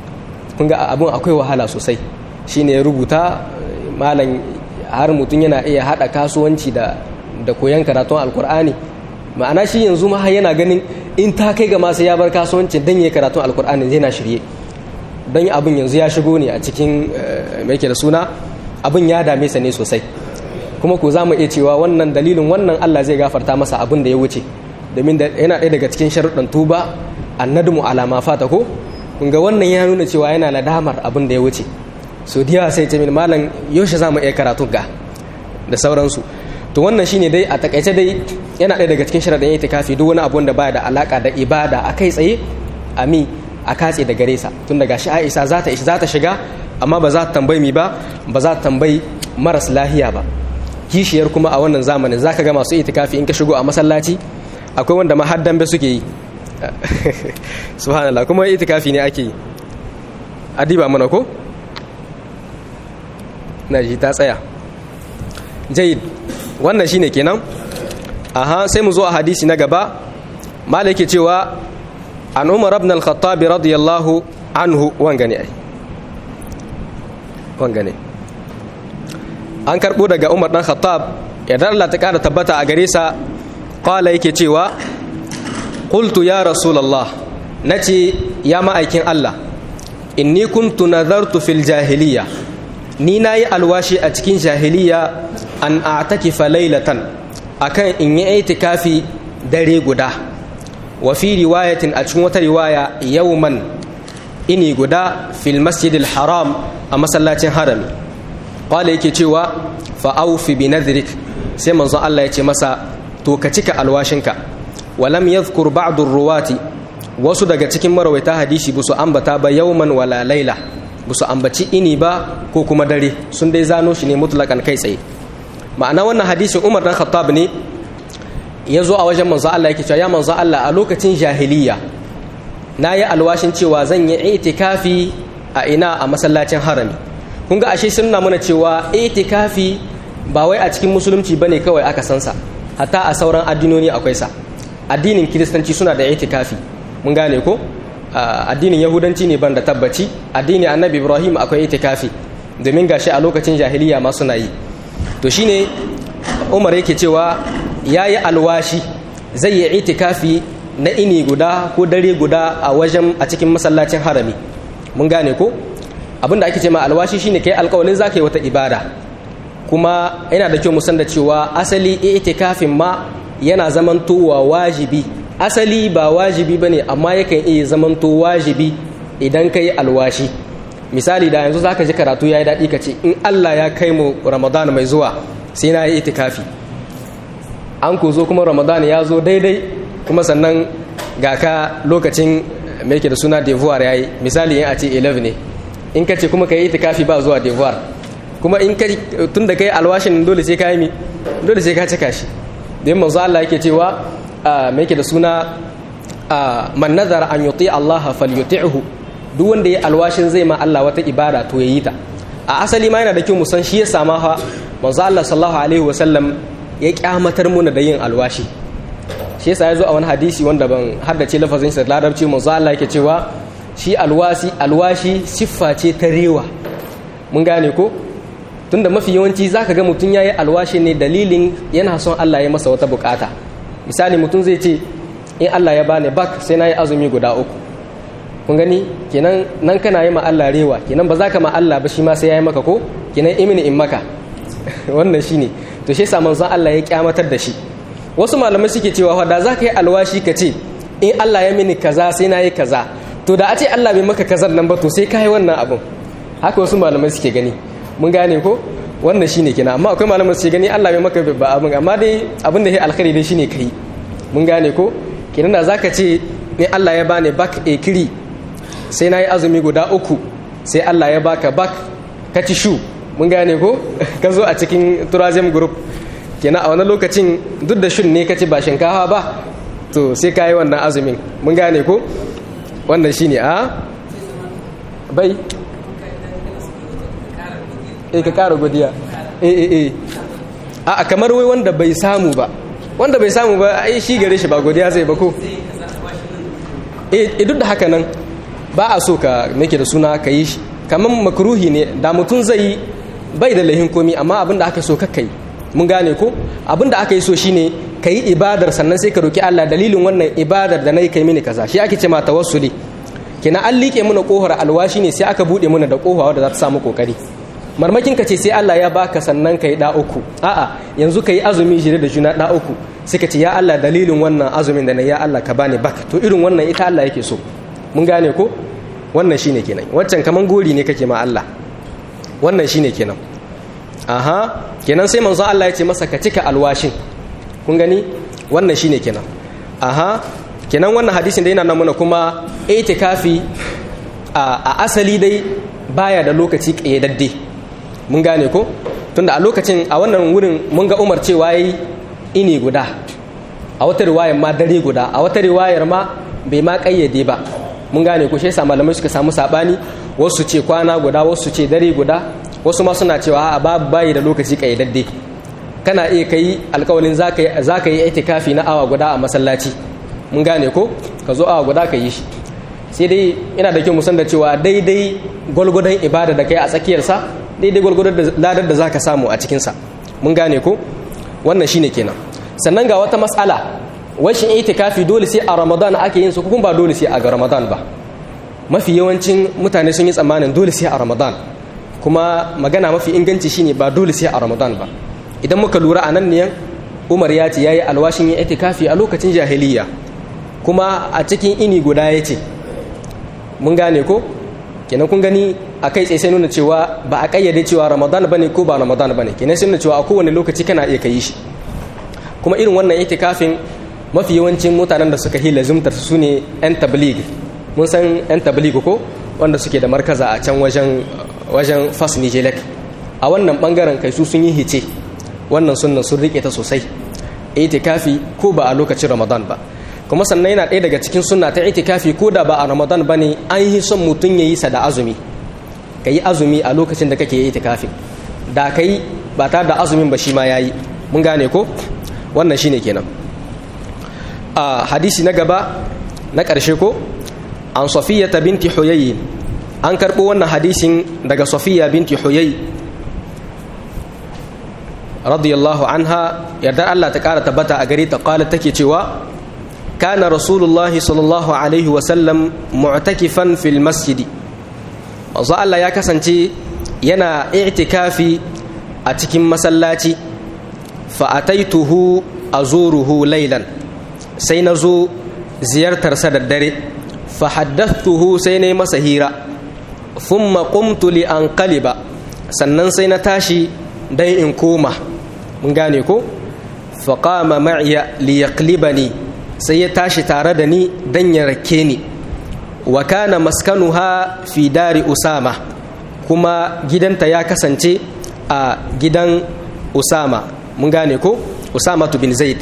kun ga abun akwai wahala sosai shine ya rubuta malam har mutum yana iya hada kasuwanci da da koyan karatun alkur'ani ma'ana shi yanzu ma yana ganin in ta kai ga masu ya bar kasuwanci dan yayi karatun alkur'ani yana shirye don abin yanzu ya shigo ne a cikin mai ke da suna abin ya dame sa ne sosai kuma ko za mu iya cewa wannan dalilin wannan Allah zai gafarta masa abin da ya wuce domin yana ɗaya daga cikin sharuɗan tuba annadmu ala ma fata ko kun ga wannan ya nuna cewa yana nadamar abin da ya wuce so da yawa sai ce min malam yaushe za mu iya karatu ga da sauransu to wannan shine dai a takaice dai yana ɗaya daga cikin sharaɗin itikafi duk wani abu da baya da alaka da ibada a kai tsaye a mi a katse da gare sa tun daga shi Aisha za ta za ta shiga amma ba za ta tambayi mi ba ba za ta tambayi maras lahiya ba kishiyar kuma a wannan zamanin zaka ga masu itikafi in ka shigo a masallaci akwai wanda ma har dambe suke yi subhanallah kuma itikafi ne ake yi adiba mana ko na ji ta tsaya jayid wannan shine kenan aha sai mu zo a hadisi na gaba malaki cewa an umar ibn al-khattab radiyallahu anhu wangane ai wangane an karbo daga umar dan khattab idan Allah ta kara tabbata a gare sa qala yake cewa qultu ya rasulullah nace ya ma'aikin Allah inni kuntu nazartu fil jahiliya ni nayi alwashi a cikin jahiliya an a'takifa laylatan akan in yi itikafi dare guda wa fi riwayatin a cikin wata riwaya yawman ini guda fil masjidil haram a masallacin harami qala yake cewa fa awfi bi nadhrik sai manzon Allah ya ce masa to ka cika alwashinka walam yadhkur ba'd ruwati wasu daga cikin marawaita hadisi busu ambata ba yawman wala laila busu ambaci ini ba ko kuma dare sun dai zano shi ne mutlakan kai tsaye ma'ana wannan hadisin Umar dan Khattab ne ya zo a wajen manzo Allah yake cewa ya manzo Allah a lokacin jahiliya na yi alwashin cewa zan yi itikafi a ina a masallacin harami kun ga ashe sun mana cewa itikafi ba wai a cikin musulunci bane kawai aka san sa hatta a sauran addinoni akwai sa addinin kiristanci suna da itikafi mun gane ko addinin yahudanci ne ban da tabbaci addinin annabi ibrahim akwai itikafi domin gashi a lokacin jahiliya ma suna yi to shine umar yake cewa ya yi alwashi zai yi itikafi na ini guda ko dare guda a wajen a cikin masallacin harami mun gane ko abinda ake ce ma alwashi shine kai alkawalin zaka yi wata ibada kuma yana da kyau musan da cewa asali itikafin ma yana zamantowa wajibi asali ba wajibi bane amma yakan iya zamanto wajibi idan kai alwashi misali da yanzu zaka ji karatu yayi daɗi ka ce in Allah ya kai mu Ramadan mai zuwa sai na yi itikafi an ku zo kuma Ramadan ya zo daidai kuma sannan ga ka lokacin mai ke da suna devoir yayi misali in a ce 11 ne in ka ce kuma ka yi itikafi ba zuwa devoir kuma in ka tun da kai alwashin dole sai ka yi mi dole sai ka cika shi da manzo Allah yake cewa mai ke da suna man nazara an yuti Allah falyuti'hu duk wanda ya alwashin zai ma Allah wata ibada to yayi ta a asali ma yana da kyau mu san shi ya sama ha manzo Allah sallallahu alaihi wasallam ya kyamatar muna da yin alwashi shi yasa ya zo a wani hadisi wanda ban haddace lafazin sa larabci manzo Allah yake cewa shi alwasi alwashi siffa ce ta rewa mun gane ko tunda mafi yawanci zaka ga mutum yayi alwashi ne dalilin yana son Allah ya masa wata bukata misali mutum zai ce in Allah ya bani bak sai na yi azumi guda uku kun gani kenan nan kana yi ma Allah rewa kenan ba za ka ma Allah ba shi ma sai ya yi maka ko kenan imini in maka wannan shine to shi yasa manzon Allah ya kyamatar da shi wasu malamai suke cewa fa da za ka yi alwashi ka ce in Allah ya mini kaza sai na yi kaza to da a ce Allah bai maka kazar nan ba to sai ka yi wannan abun haka wasu malamai suke gani mun gane ko wannan shine kenan amma akwai malamai suke gani Allah bai maka ba abun amma dai abin da ya alkhairi dai shine kai mun gane ko kenan da zaka ce in Allah ya bani bak ekiri sai na yi azumi guda uku sai Allah ya baka bak ka ci shu mun gane ko ka zo a cikin tourism group kenan a wani lokacin duk da shun ne ka ci ba shinkafa ba to sai ka yi wannan azumin mun gane ko wannan shine a bai eh ka kara godiya eh eh eh a kamar wai wanda bai samu ba wanda bai samu ba ai shi gare shi ba godiya zai ba ko eh duk da haka nan ba a so ka nake da suna ka yi shi kamar makruhi ne da mutum zai bai da lahin komi amma abin da aka so ka kai mun gane ko abin da aka yi so shine ka yi ibadar sannan sai ka roki Allah dalilin wannan ibadar da na yi kai mini kaza shi ake ce ma tawassuli kina an liƙe muna kohar alwashi ne sai aka buɗe muna da kofa wadda za ta samu kokari marmakin ka ce sai Allah ya baka sannan kai da uku a'a yanzu kai azumi jire da juna da uku sai ka ce ya Allah dalilin wannan azumin da na ya Allah ka bani bak to irin wannan ita Allah yake so mun gane ko wannan shine kenan waccan kaman gori ne kake ma Allah wannan shine kenan aha kenan sai manzo Allah ya ce masa ka cika alwashin kun gani wannan shine kenan aha kenan wannan hadisin da yana nan mana kuma itikafi a asali dai baya da lokaci kayyadadde mun gane ko tunda a lokacin a wannan wurin mun ga Umar cewa yayi ini guda a wata riwayar ma dare guda a wata riwayar ma bai ma kayyade ba mun gane ko shi yasa malamai suka samu sabani wasu ce kwana guda wasu ce dare guda wasu ma suna cewa a babu bayi da lokaci kayyadadde kana iya kai alkawalin za ka yi itikafi na awa guda a masallaci mun gane ko ka zo awa guda ka yi shi sai dai ina da kyau musan da cewa daidai gwalgwadon ibada da kai a tsakiyarsa daidai gwalgwadon ladar da za ka samu a cikinsa mun gane ko wannan shine kenan sannan ga wata matsala washin itikafi dole sai a ramadan ake yin su kuma ba dole sai a ga ramadan ba mafi yawancin mutane sun yi tsammanin dole sai a ramadan kuma magana mafi inganci shine ba dole sai a ramadan ba idan muka lura a nan ne umar ya ce ya yi alwashin yin itikafi a lokacin jahiliya kuma a cikin ini guda ya ce mun gane ko kenan kun gani a kai tsaye sai nuna cewa ba a kayyade cewa ramadan bane ko ba ramadan bane kenan sai nuna cewa a kowane lokaci kana iya kai shi kuma irin wannan itikafin mafi yawancin mutanen da suka hila zumtar su ne yan tabligh mun san yan tabligh ko wanda suke da markaza a can wajen wajen fas nijelek a wannan bangaren kai su sun yi hice wannan sunnan sun rike ta sosai itikafi ko ba a lokacin ramadan ba kuma sannan yana ɗaya daga cikin sunna ta itikafi ko da ba a ramadan ba ne an yi son mutum ya yi sa da azumi ka yi azumi a lokacin da kake yi itikafi da ka yi ba tare da azumin ba shi ma ya yi mun gane ko wannan shine kenan a hadisi na gaba na ƙarshe ko an safiya ta binti huyayi an karɓo wannan hadisin daga safiya binti huyayi radiyallahu anha yardar Allah ta ƙara tabbata a gare ta ƙala take cewa kana rasulullahi sallallahu alaihi wasallam mu'takifan fil masjidi manzo Allah ya kasance yana i'tikafi a cikin masallaci fa ataituhu azuruhu laylan sai na zo ziyartarsa da dare fa haddathtuhu sai na yi masa hira thumma qumtu li anqaliba sannan sai na tashi dan in koma mun gane ko fa qama ma'iya li yaqlibani sai ya tashi tare da ni dan ya rake ni wa kana maskanuha fi dari usama kuma gidanta ya kasance a gidan usama mun gane ko usama bin zaid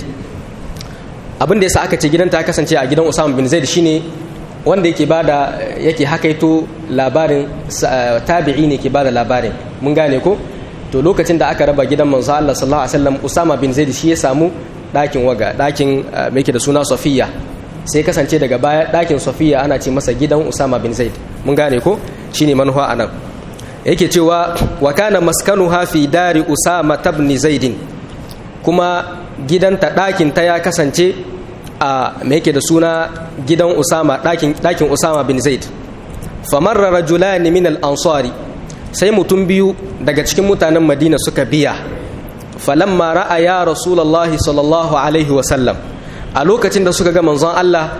abin da yasa aka ce gidanta ya kasance a gidan usama bin zaid shine wanda yake bada yake hakaito labarin tabi'i ne ke bada labarin mun gane ko to lokacin da aka raba gidan manzo Allah sallallahu alaihi wasallam usama bin zaid shi ya samu dakin waga dakin mai da suna safiya sai kasance daga baya dakin safiya ana ce masa gidan usama bin zaid mun gane ko shine manufa anan yake cewa wa kana maskanuha fi dari usama ibn zaid kuma gidanta ɗakin ta ya kasance a me yake da suna gidan usama ɗakin ɗakin usama bin zaid famarra rajulani min al-ansari sai mutum biyu daga cikin mutanen madina suka biya falamma ra'a ya rasulullahi sallallahu alaihi wa sallam a lokacin da suka ga manzon Allah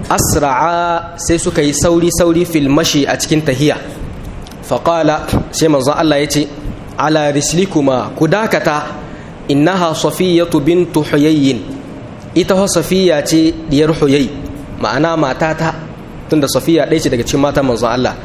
asra'a sai suka yi sauri sauri fil mashi a cikin tahiya faqala sai manzon Allah ya ce ala rislikuma ku dakata innaha safiyatu bintu huyayyin ita ho safiya ce diyar huyay ma'ana matata tunda safiya ɗaya ce daga cikin matan manzon Allah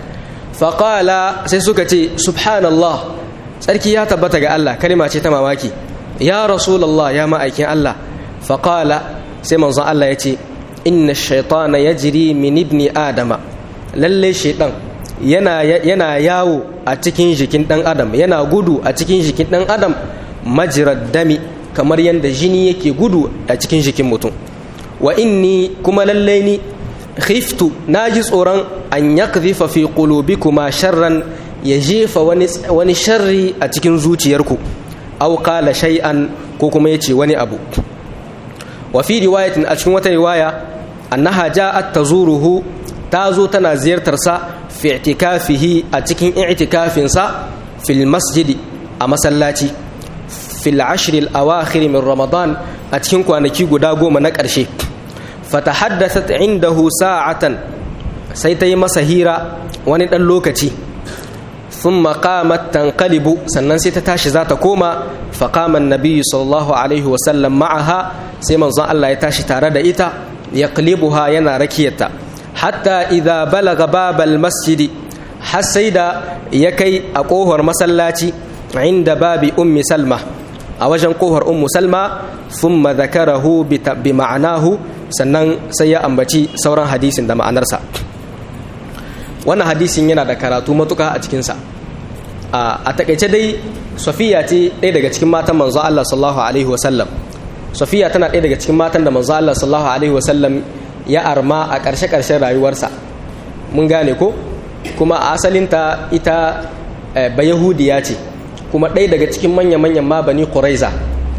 faqala sai suka ce subhanallah tsarki ya tabbata ga Allah kalima ce ta mamaki ya rasulullah ya ma'aikin Allah faqala sai manzon Allah ya ce inna shaitana yajri min ibni adama lalle shaitan yana yana yawo a cikin jikin dan adam yana gudu a cikin jikin dan adam majrad dami kamar yadda jini yake gudu a cikin jikin mutum wa inni kuma lallai ni khiftu naji tsoron an yakdhifa fi qulubikuma sharran ya jefa wani wani sharri a cikin zuciyarku aw qala shay'an ko kuma yace wani abu wa fi riwayatin a cikin wata riwaya annaha ja'at tazuruhu ta zo tana ziyartar sa fi i'tikafihi a cikin i'tikafin sa fil masjidi a masallaci fil ashril awakhir min ramadan a cikin kwanaki guda goma na ƙarshe fatahaddathat indahu sa'atan sai ta yi masa hira wani ɗan lokaci thumma qamat tanqalibu sannan sai ta tashi za ta koma faqama an-nabi sallallahu alaihi wa sallam ma'aha sai manzon Allah ya tashi tare da ita yaqlibuha yana rakiyarta hatta idza balaga babal masjidi har sai da ya kai a kohar masallaci inda babi ummi salma a wajen kohar ummu salma thumma zakarahu bi ma'anahu sannan sai ya ambaci sauran hadisin da ma'anarsa wannan hadisin yana da karatu matuka a cikinsa a takaice dai safiya ce ɗaya daga cikin matan manzo Allah sallallahu alaihi wasallam safiya tana ɗaya daga cikin matan da manzo Allah sallallahu alaihi wasallam ya arma a ƙarshe ƙarshen rayuwarsa mun gane ko kuma a asalinta ita ba yahudiya ce kuma ɗaya daga cikin manya-manyan ma bani quraiza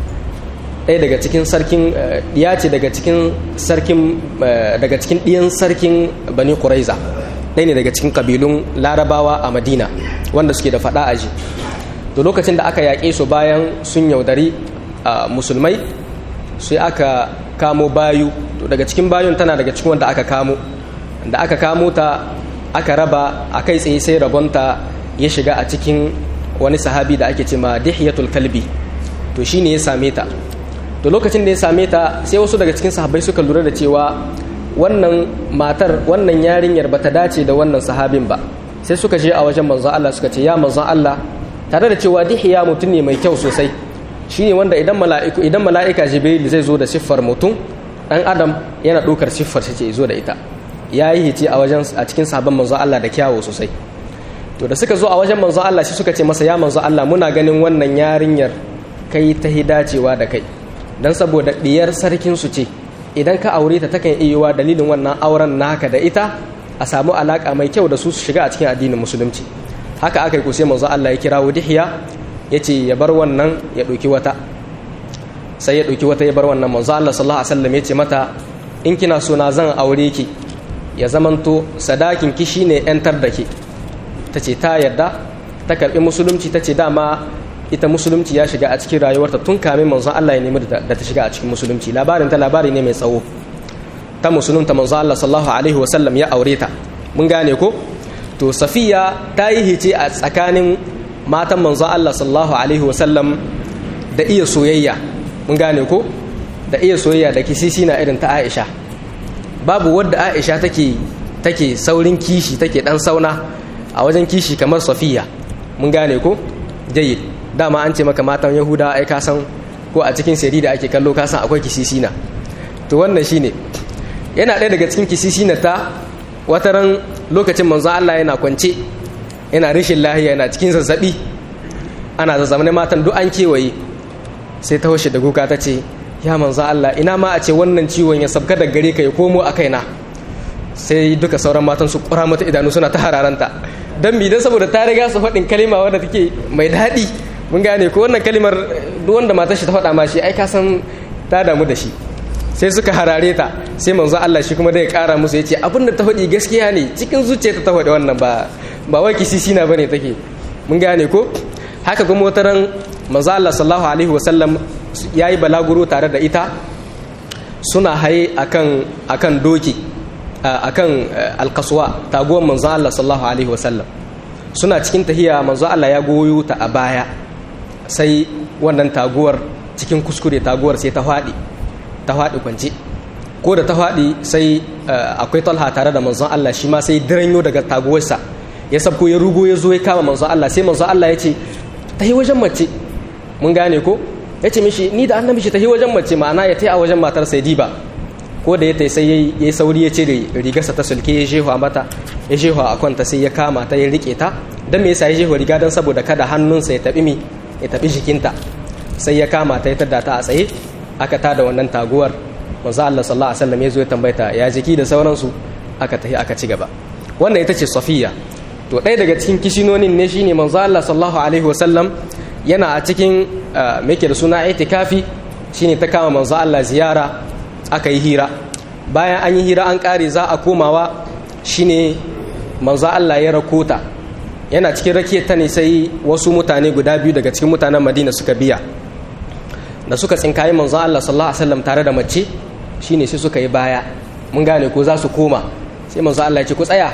ɗaya daga cikin sarkin ya ce daga cikin sarkin daga cikin ɗiyan sarkin bani quraiza ɗaya ne daga cikin kabilun larabawa a madina wanda suke da faɗa aji to lokacin da aka yaƙe su bayan sun yaudari musulmai sai aka kamo bayu to daga cikin bayun tana daga cikin wanda aka kamo da aka kamo ta aka raba a kai tsaye sai rabonta ya shiga a cikin wani sahabi da ake ce ma dihiyatul kalbi to shine ya same ta to lokacin da ya same ta sai wasu daga cikin sahabbai suka lura da cewa wannan matar wannan yarinyar ba ta dace da wannan sahabin ba sai suka je a wajen manzon Allah suka ce ya manzon Allah tare da cewa dihiya mutum ne mai kyau sosai shine wanda idan mala'iku idan mala'ika jibril zai zo da siffar mutum dan adam yana ɗaukar siffar shi ce zo da ita ya yi hice a wajen a cikin sabon manzon Allah da kyawu sosai to da suka zo a wajen manzon Allah shi suka ce masa ya manzon Allah muna ganin wannan yarinyar kai ta hidacewa da kai dan saboda diyar sarkin su ce idan ka aure ta takan iya yiwa dalilin wannan auren naka da ita a samu alaka mai kyau da su su shiga a cikin addinin musulunci haka aka yi ku sai manzo Allah ya kira Wudihiya yace ya bar wannan ya ɗauki wata sai ya ɗauki wata ya bar wannan manzo Allah sallallahu alaihi wasallam yace mata in kina so na zan aure ki ya zamanto sadakin ki shine yantar da ke tace ta yarda ta karbi musulunci tace dama ita musulunci ya shiga a cikin rayuwarta tun kamin manzon Allah ya nemi da ta shiga a cikin musulunci labarin ta labari ne mai tsawo ta musulunta manzon Allah sallallahu alaihi wasallam ya aure ta mun gane ko to safiya ta yi hice a tsakanin matan manzon Allah sallallahu alaihi wasallam da iya soyayya mun gane ko da iya soyayya da kisisi na irin ta Aisha babu wadda Aisha take take saurin kishi take dan sauna a wajen kishi kamar safiya mun gane ko jayyid dama an ce maka matan yahuda ai ka san ko a cikin sirri da ake kallo ka san akwai kisisina to wannan shine yana ɗaya daga cikin kisisina ta wataran lokacin manzo Allah yana kwance yana rashin lahiya yana cikin zazzabi ana zazzabne matan duk an kewaye sai ta hoshe da kuka ta ce ya manzo Allah ina ma a ce wannan ciwon ya sabka da gare ka ya komo a kaina sai duka sauran matan su kura mata idanu suna ta hararanta don mi don saboda ta riga su faɗin kalima wadda take mai daɗi mun gane ko wannan kalimar duk wanda matar shi ta faɗa ma shi ai ka san ta damu da shi sai suka harare ta sai manzo Allah shi kuma da ya ƙara musu ya ce abin da ta faɗi gaskiya ne cikin zuciya ta faɗi wannan ba ba wai kisisi na bane take mun gane ko haka kuma wata ran manzo Allah sallallahu alaihi wasallam yayi balaguro tare da ita suna haye akan akan doki akan alkaswa taguwar manzo Allah sallallahu alaihi wasallam suna cikin tahiya manzo Allah ya goyo ta a baya sai wannan taguwar cikin kuskure taguwar sai ta faɗi ta faɗi kwance ko da ta faɗi sai akwai talha tare da manzon Allah shi ma sai diranyo daga taguwarsa ya sabko ya rugo ya zo ya kama manzon Allah sai manzon Allah ya ce ta yi wajen mace mun gane ko ya ce mishi ni da annabi shi ta yi wajen mace ma'ana ya tai a wajen matar sai diba ko da ya tai sai ya yi sauri ya ce da rigarsa ta sulke ya shehu mata ya shehu a kwanta sai ya kama ta ya rike ta don me yasa ya shehu riga don saboda kada hannunsa ya taɓi mi ya taɓi jikinta sai ya kama ta ya tada ta a tsaye aka tada wannan taguwar manzo Allah sallallahu alaihi wasallam ya zo ya tambayta ya jiki da sauransu aka tafi aka ci gaba wannan ita ce safiya to ɗaya daga cikin kishinonin ne shine manzo Allah sallallahu alaihi wasallam yana a cikin me da suna itikafi shine ta kama manzo Allah ziyara aka yi hira bayan an yi hira an kare za a komawa shine manzo Allah ya rakota yana cikin rakiyar ta ne sai wasu mutane guda biyu daga cikin mutanen madina suka biya da suka tsinkayi manzon Allah sallallahu alaihi wasallam tare da mace shine sai suka yi baya mun gane ko za su koma sai manzon Allah ya ce ku tsaya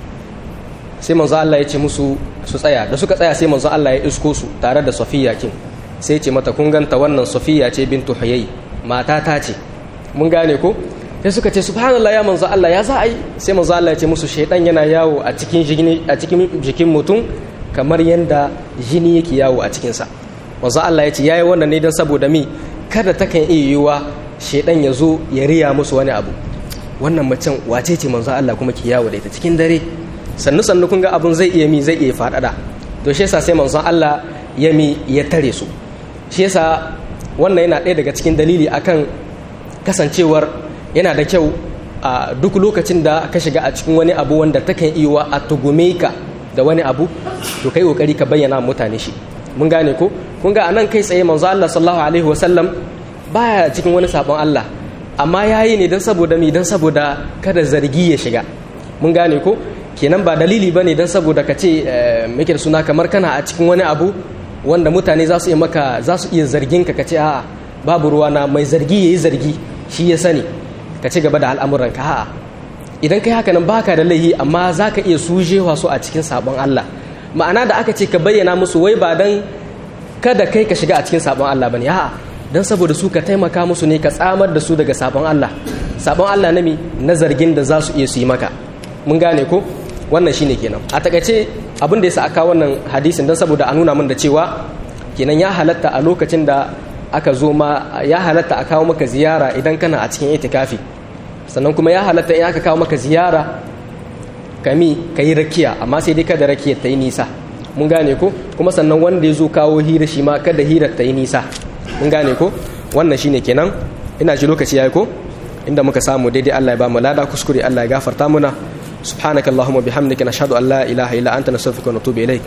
sai manzon Allah ya ce musu su tsaya da suka tsaya sai manzon Allah ya isko su tare da Safiya kin sai ya ce mata kun ganta wannan Safiya ce bintu Huyay mata ta ce mun gane ko sai suka ce subhanallah ya manzo Allah ya za a yi sai manzo Allah ya ce musu shaidan yana yawo a cikin jini a cikin jikin mutum kamar yanda jini yake yawo a cikinsa manzo Allah ya ce yayi wannan ne don saboda mi kada ta kan iya yiwa shaidan ya zo ya riya musu wani abu wannan macen wace ce manzo Allah kuma ke yawo da ita cikin dare sannu sannu kun ga abun zai iya mi zai iya faɗaɗa to shi yasa sai manzon Allah ya mi ya tare su shi yasa wannan yana ɗaya daga cikin dalili akan kasancewar yana da kyau a duk lokacin da ka shiga a cikin wani abu wanda takan iya a tugume ka da wani abu to kai kokari ka bayyana mutane shi mun gane ko kun ga anan kai tsaye manzo Allah sallallahu alaihi wasallam baya cikin wani sabon Allah amma yayi ne dan saboda mi dan saboda kada zargi ya shiga mun gane ko kenan ba dalili bane dan saboda ka ce muke da suna kamar kana a cikin wani abu wanda mutane za su iya maka za su iya zargin ka ka ce a'a babu ruwa na mai zargi yayi zargi shi ya sani ka ci gaba da al'amuranka a'a idan kai haka nan baka da laihi amma za ka iya sujewa su a cikin sabon Allah ma'ana da aka ce ka bayyana musu wai ba dan kada kai ka shiga a cikin sabon Allah bane a'a dan saboda su ka taimaka musu ne ka tsamar da su daga sabon Allah sabon Allah na mi na zargin da za su iya su yi maka mun gane ko wannan shine kenan a takaice abin da yasa aka wannan hadisin dan saboda a nuna min da cewa kenan ya halatta a lokacin da aka zo ma ya halatta a kawo maka ziyara idan kana a cikin itikafi sannan kuma ya halatta in aka kawo maka ziyara kami ka yi rakiya amma sai dai kada rakiya ta yi nisa mun gane ko kuma sannan wanda ya zo kawo hira shi ma kada hirar ta yi nisa mun gane ko wannan shine kenan ina ji lokaci yayi ko inda muka samu daidai Allah ya ba mu lada kuskure Allah ya gafarta muna subhanaka allahumma bihamdika nashhadu an la ilaha illa anta nastaghfiruka wa natubu ilaik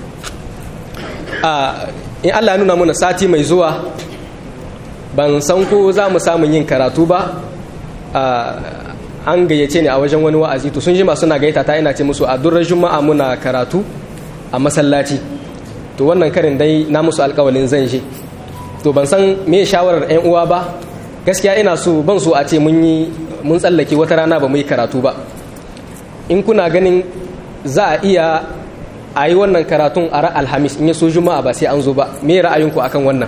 a in Allah ya nuna mana sati mai zuwa ban san ko za mu samu yin karatu ba an gayyace ni a wajen wani wa'azi to sun jima suna gayyata ta ina ce musu a durar juma'a muna karatu a masallaci to wannan karin dai na musu alkawalin zan je to ban san me shawarar yan uwa ba gaskiya ina so ban so a ce mun yi mun tsallake wata rana ba mu yi karatu ba in kuna ganin za a iya a yi wannan karatun a ra alhamis in ya so juma'a ba sai an zo ba me ra'ayinku akan wannan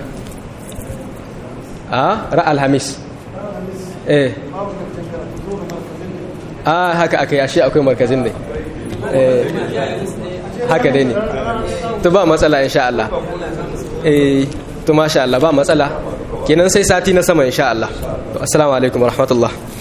a ra alhamis eh a haka aka yashe akwai markazin ne eh haka dai ne to ba matsala insha Allah eh to masha Allah ba matsala kenan sai sati na sama insha Allah assalamu alaikum warahmatullahi